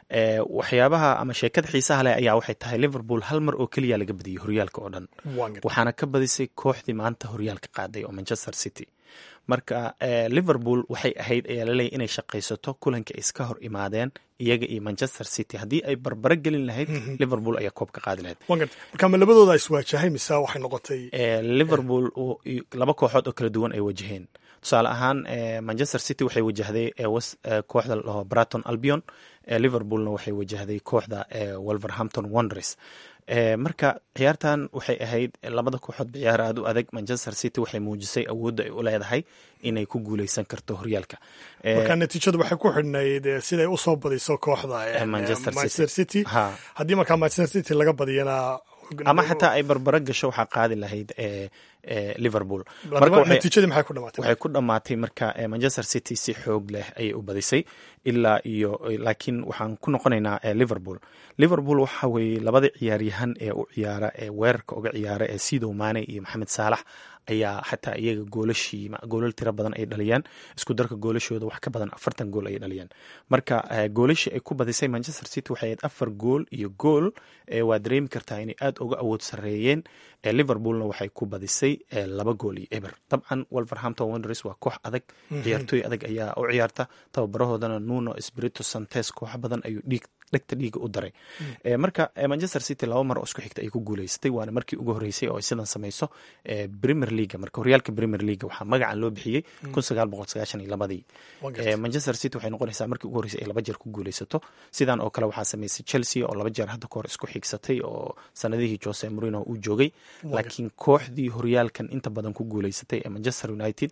waxyaabaha ama sheekada xiisaha leh ayaa waxay tahay liverpool hal mar oo keliya laga badiyey horyaalka oo dhan waxaana ka badisay kooxdii maanta horyaalka qaaday oo manchester city marka liverpool waxay ahayd ayaa laleeyahy inay shaqaysato kulanka ay iska hor imaadeen iyaga iyo manchester city haddii ay barbaro gelin lahayd liverpool ayaa koob ka qaadi lahayd marka ma labadooda iswaajahay mise waxay noqotay liverpool laba kooxood oo kala duwan ay wajaheen tusaale ahaan manchester city waxay wajahday kooxda laho braton albion liverpoolna waxay wajahday kooxda wolverhampton wonders marka ciyaartan waxay ahayd labada kooxood ciyaar aad u adag manchester city waxay muujisay awoodda ay u leedahay inay ku guuleysan karto horyaalka marka natiijadu waxay ku xidhnayd siday usoo badiso kooxda manchester city haddii markaa manchester city laga badiyana ama xataa ay barbaro gasho waxaa qaadi lahayd liverpool natiijadii maxay ku dhamaatay waxay ku dhammaatay marka manchester city si xoog leh ayay u badisay ilaa iyo laakiin waxaan ku noqonaynaa liverpool liverpool waxa weeye labada ciyaaryahan ee u ciyaara ee weerarka uga ciyaara ee sidow maane iyo maxamed saalax ayaa xataa iyaga goolashii goolal tiro badan ay dhaliyaan isku darka goolashooda wax ka badan afartan gool ay dhaliyaan marka goolashii ay ku badisay manchester city waxay ahayd afar gool iyo gool waa dareemi kartaa inay aad uga awood sareeyeen liverpoolna waxay ku badisay laba gool iyo eber dabcan wolverhampton wonders waa koox adag ciyaartooy adag ayaa u ciyaarta tababarahoodana nuno spirito santes koox badan ayuu dhiig dhegta dhiiga u daray marka manchester city laba mar oo isku xigta ay ku guuleysatay waana markii ugu horreysay oo ay sidan samayso premier leaga marka horyaalka premier leaga waxaa magacan loo bixiyey kun sagaal boqol sagaashan iyo labadii manchester city waxay noqonaysaa markii ugu horreysay ay laba jeer ku guuleysato sidan oo kale waxaa samaysay chelsea oo laba jeer hadda kahor isku xigsatay oo sanadihii jose morino uu joogay laakiin kooxdii horyaalkan inta badan ku guuleysatay ee manchester united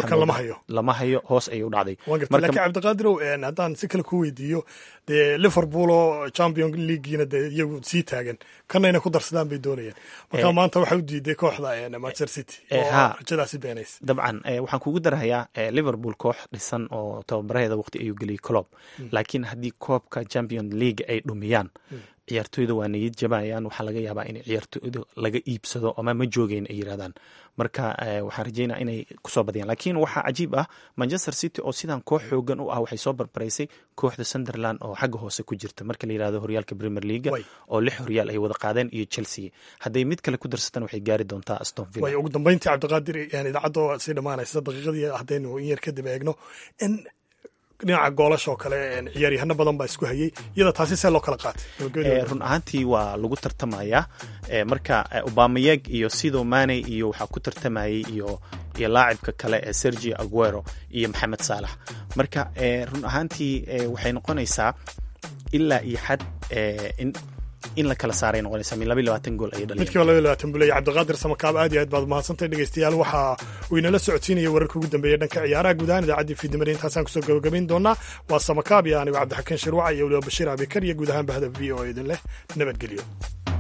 lama hayo hoos ayay u dhacday laakiin cabdiqaadirow haddaan si kale ku weydiiyo dee liverpool oo champion leagueina dee iyagu sii taagan kanayna ku darsadaan bay doonayaan marka maanta waxay u diiday kooxda manchester city oo rajadaasi beenaysa dabcan waxaan kugu darahayaa liverpool koox dhisan oo tababaraheeda waqti ayuu geliyay colob laakiin haddii koobka champion league ay dhumiyaan ciyaartooyda waa niyad jabayaan waxaa laga yaabaa in ciyaartooyda laga iibsado ama ma joogeyn ay yirahdaan marka waxaan rajeynaa inay kusoo badiyaan laakiin waxaa cajiib ah manchester city oo sidan koox xoogan u ah waxay soo barbaraysay kooxda sunderland oo xagga hoose ku jirta marka la yirahdo horyaalka premier leaga oo lix horyaal ay wada qaadeen iyo chelsea hadday mid kale ku darsatan waxay gaari doontaa aston villa way ugu dambeyntii cabdiqaadir idaacadda sii dhammaanaysa daqiiqadii haddaynu in yar kadib eegno in dhinaca goolasha oo kale ciyaaryahano badan baa isku hayay iyada taasi see loo kala qaatay run ahaantii waa lagu tartamayaa marka obamayeg iyo sido mane iyo waxaa ku tartamayay iyo iyo laacibka kale ee sergio aguero iyo maxamed saalax marka run ahaantii waxay noqonaysaa ilaa iyo xad in in la kala saaray noqonaysa min laba iyo labaatan gool ayay dhaliyeen midkiiba laba iyo labaatan buu leeyahay cabdiqaadir samakaab aad iyo aad baad mahadsantahay dhegeystayaal waxa uu inala socodsiinaya wararka ugu dambeeya dhanka ciyaaraha guud ahaan idaacaddii fiidnimada intaasaan kusoo gabagabayn doonaa waa samakaab iyo anigo cabdixakiin shirwaca iyo weliba bashiir abikar iyo guud ahaan bahda v o idin leh nabadgelyo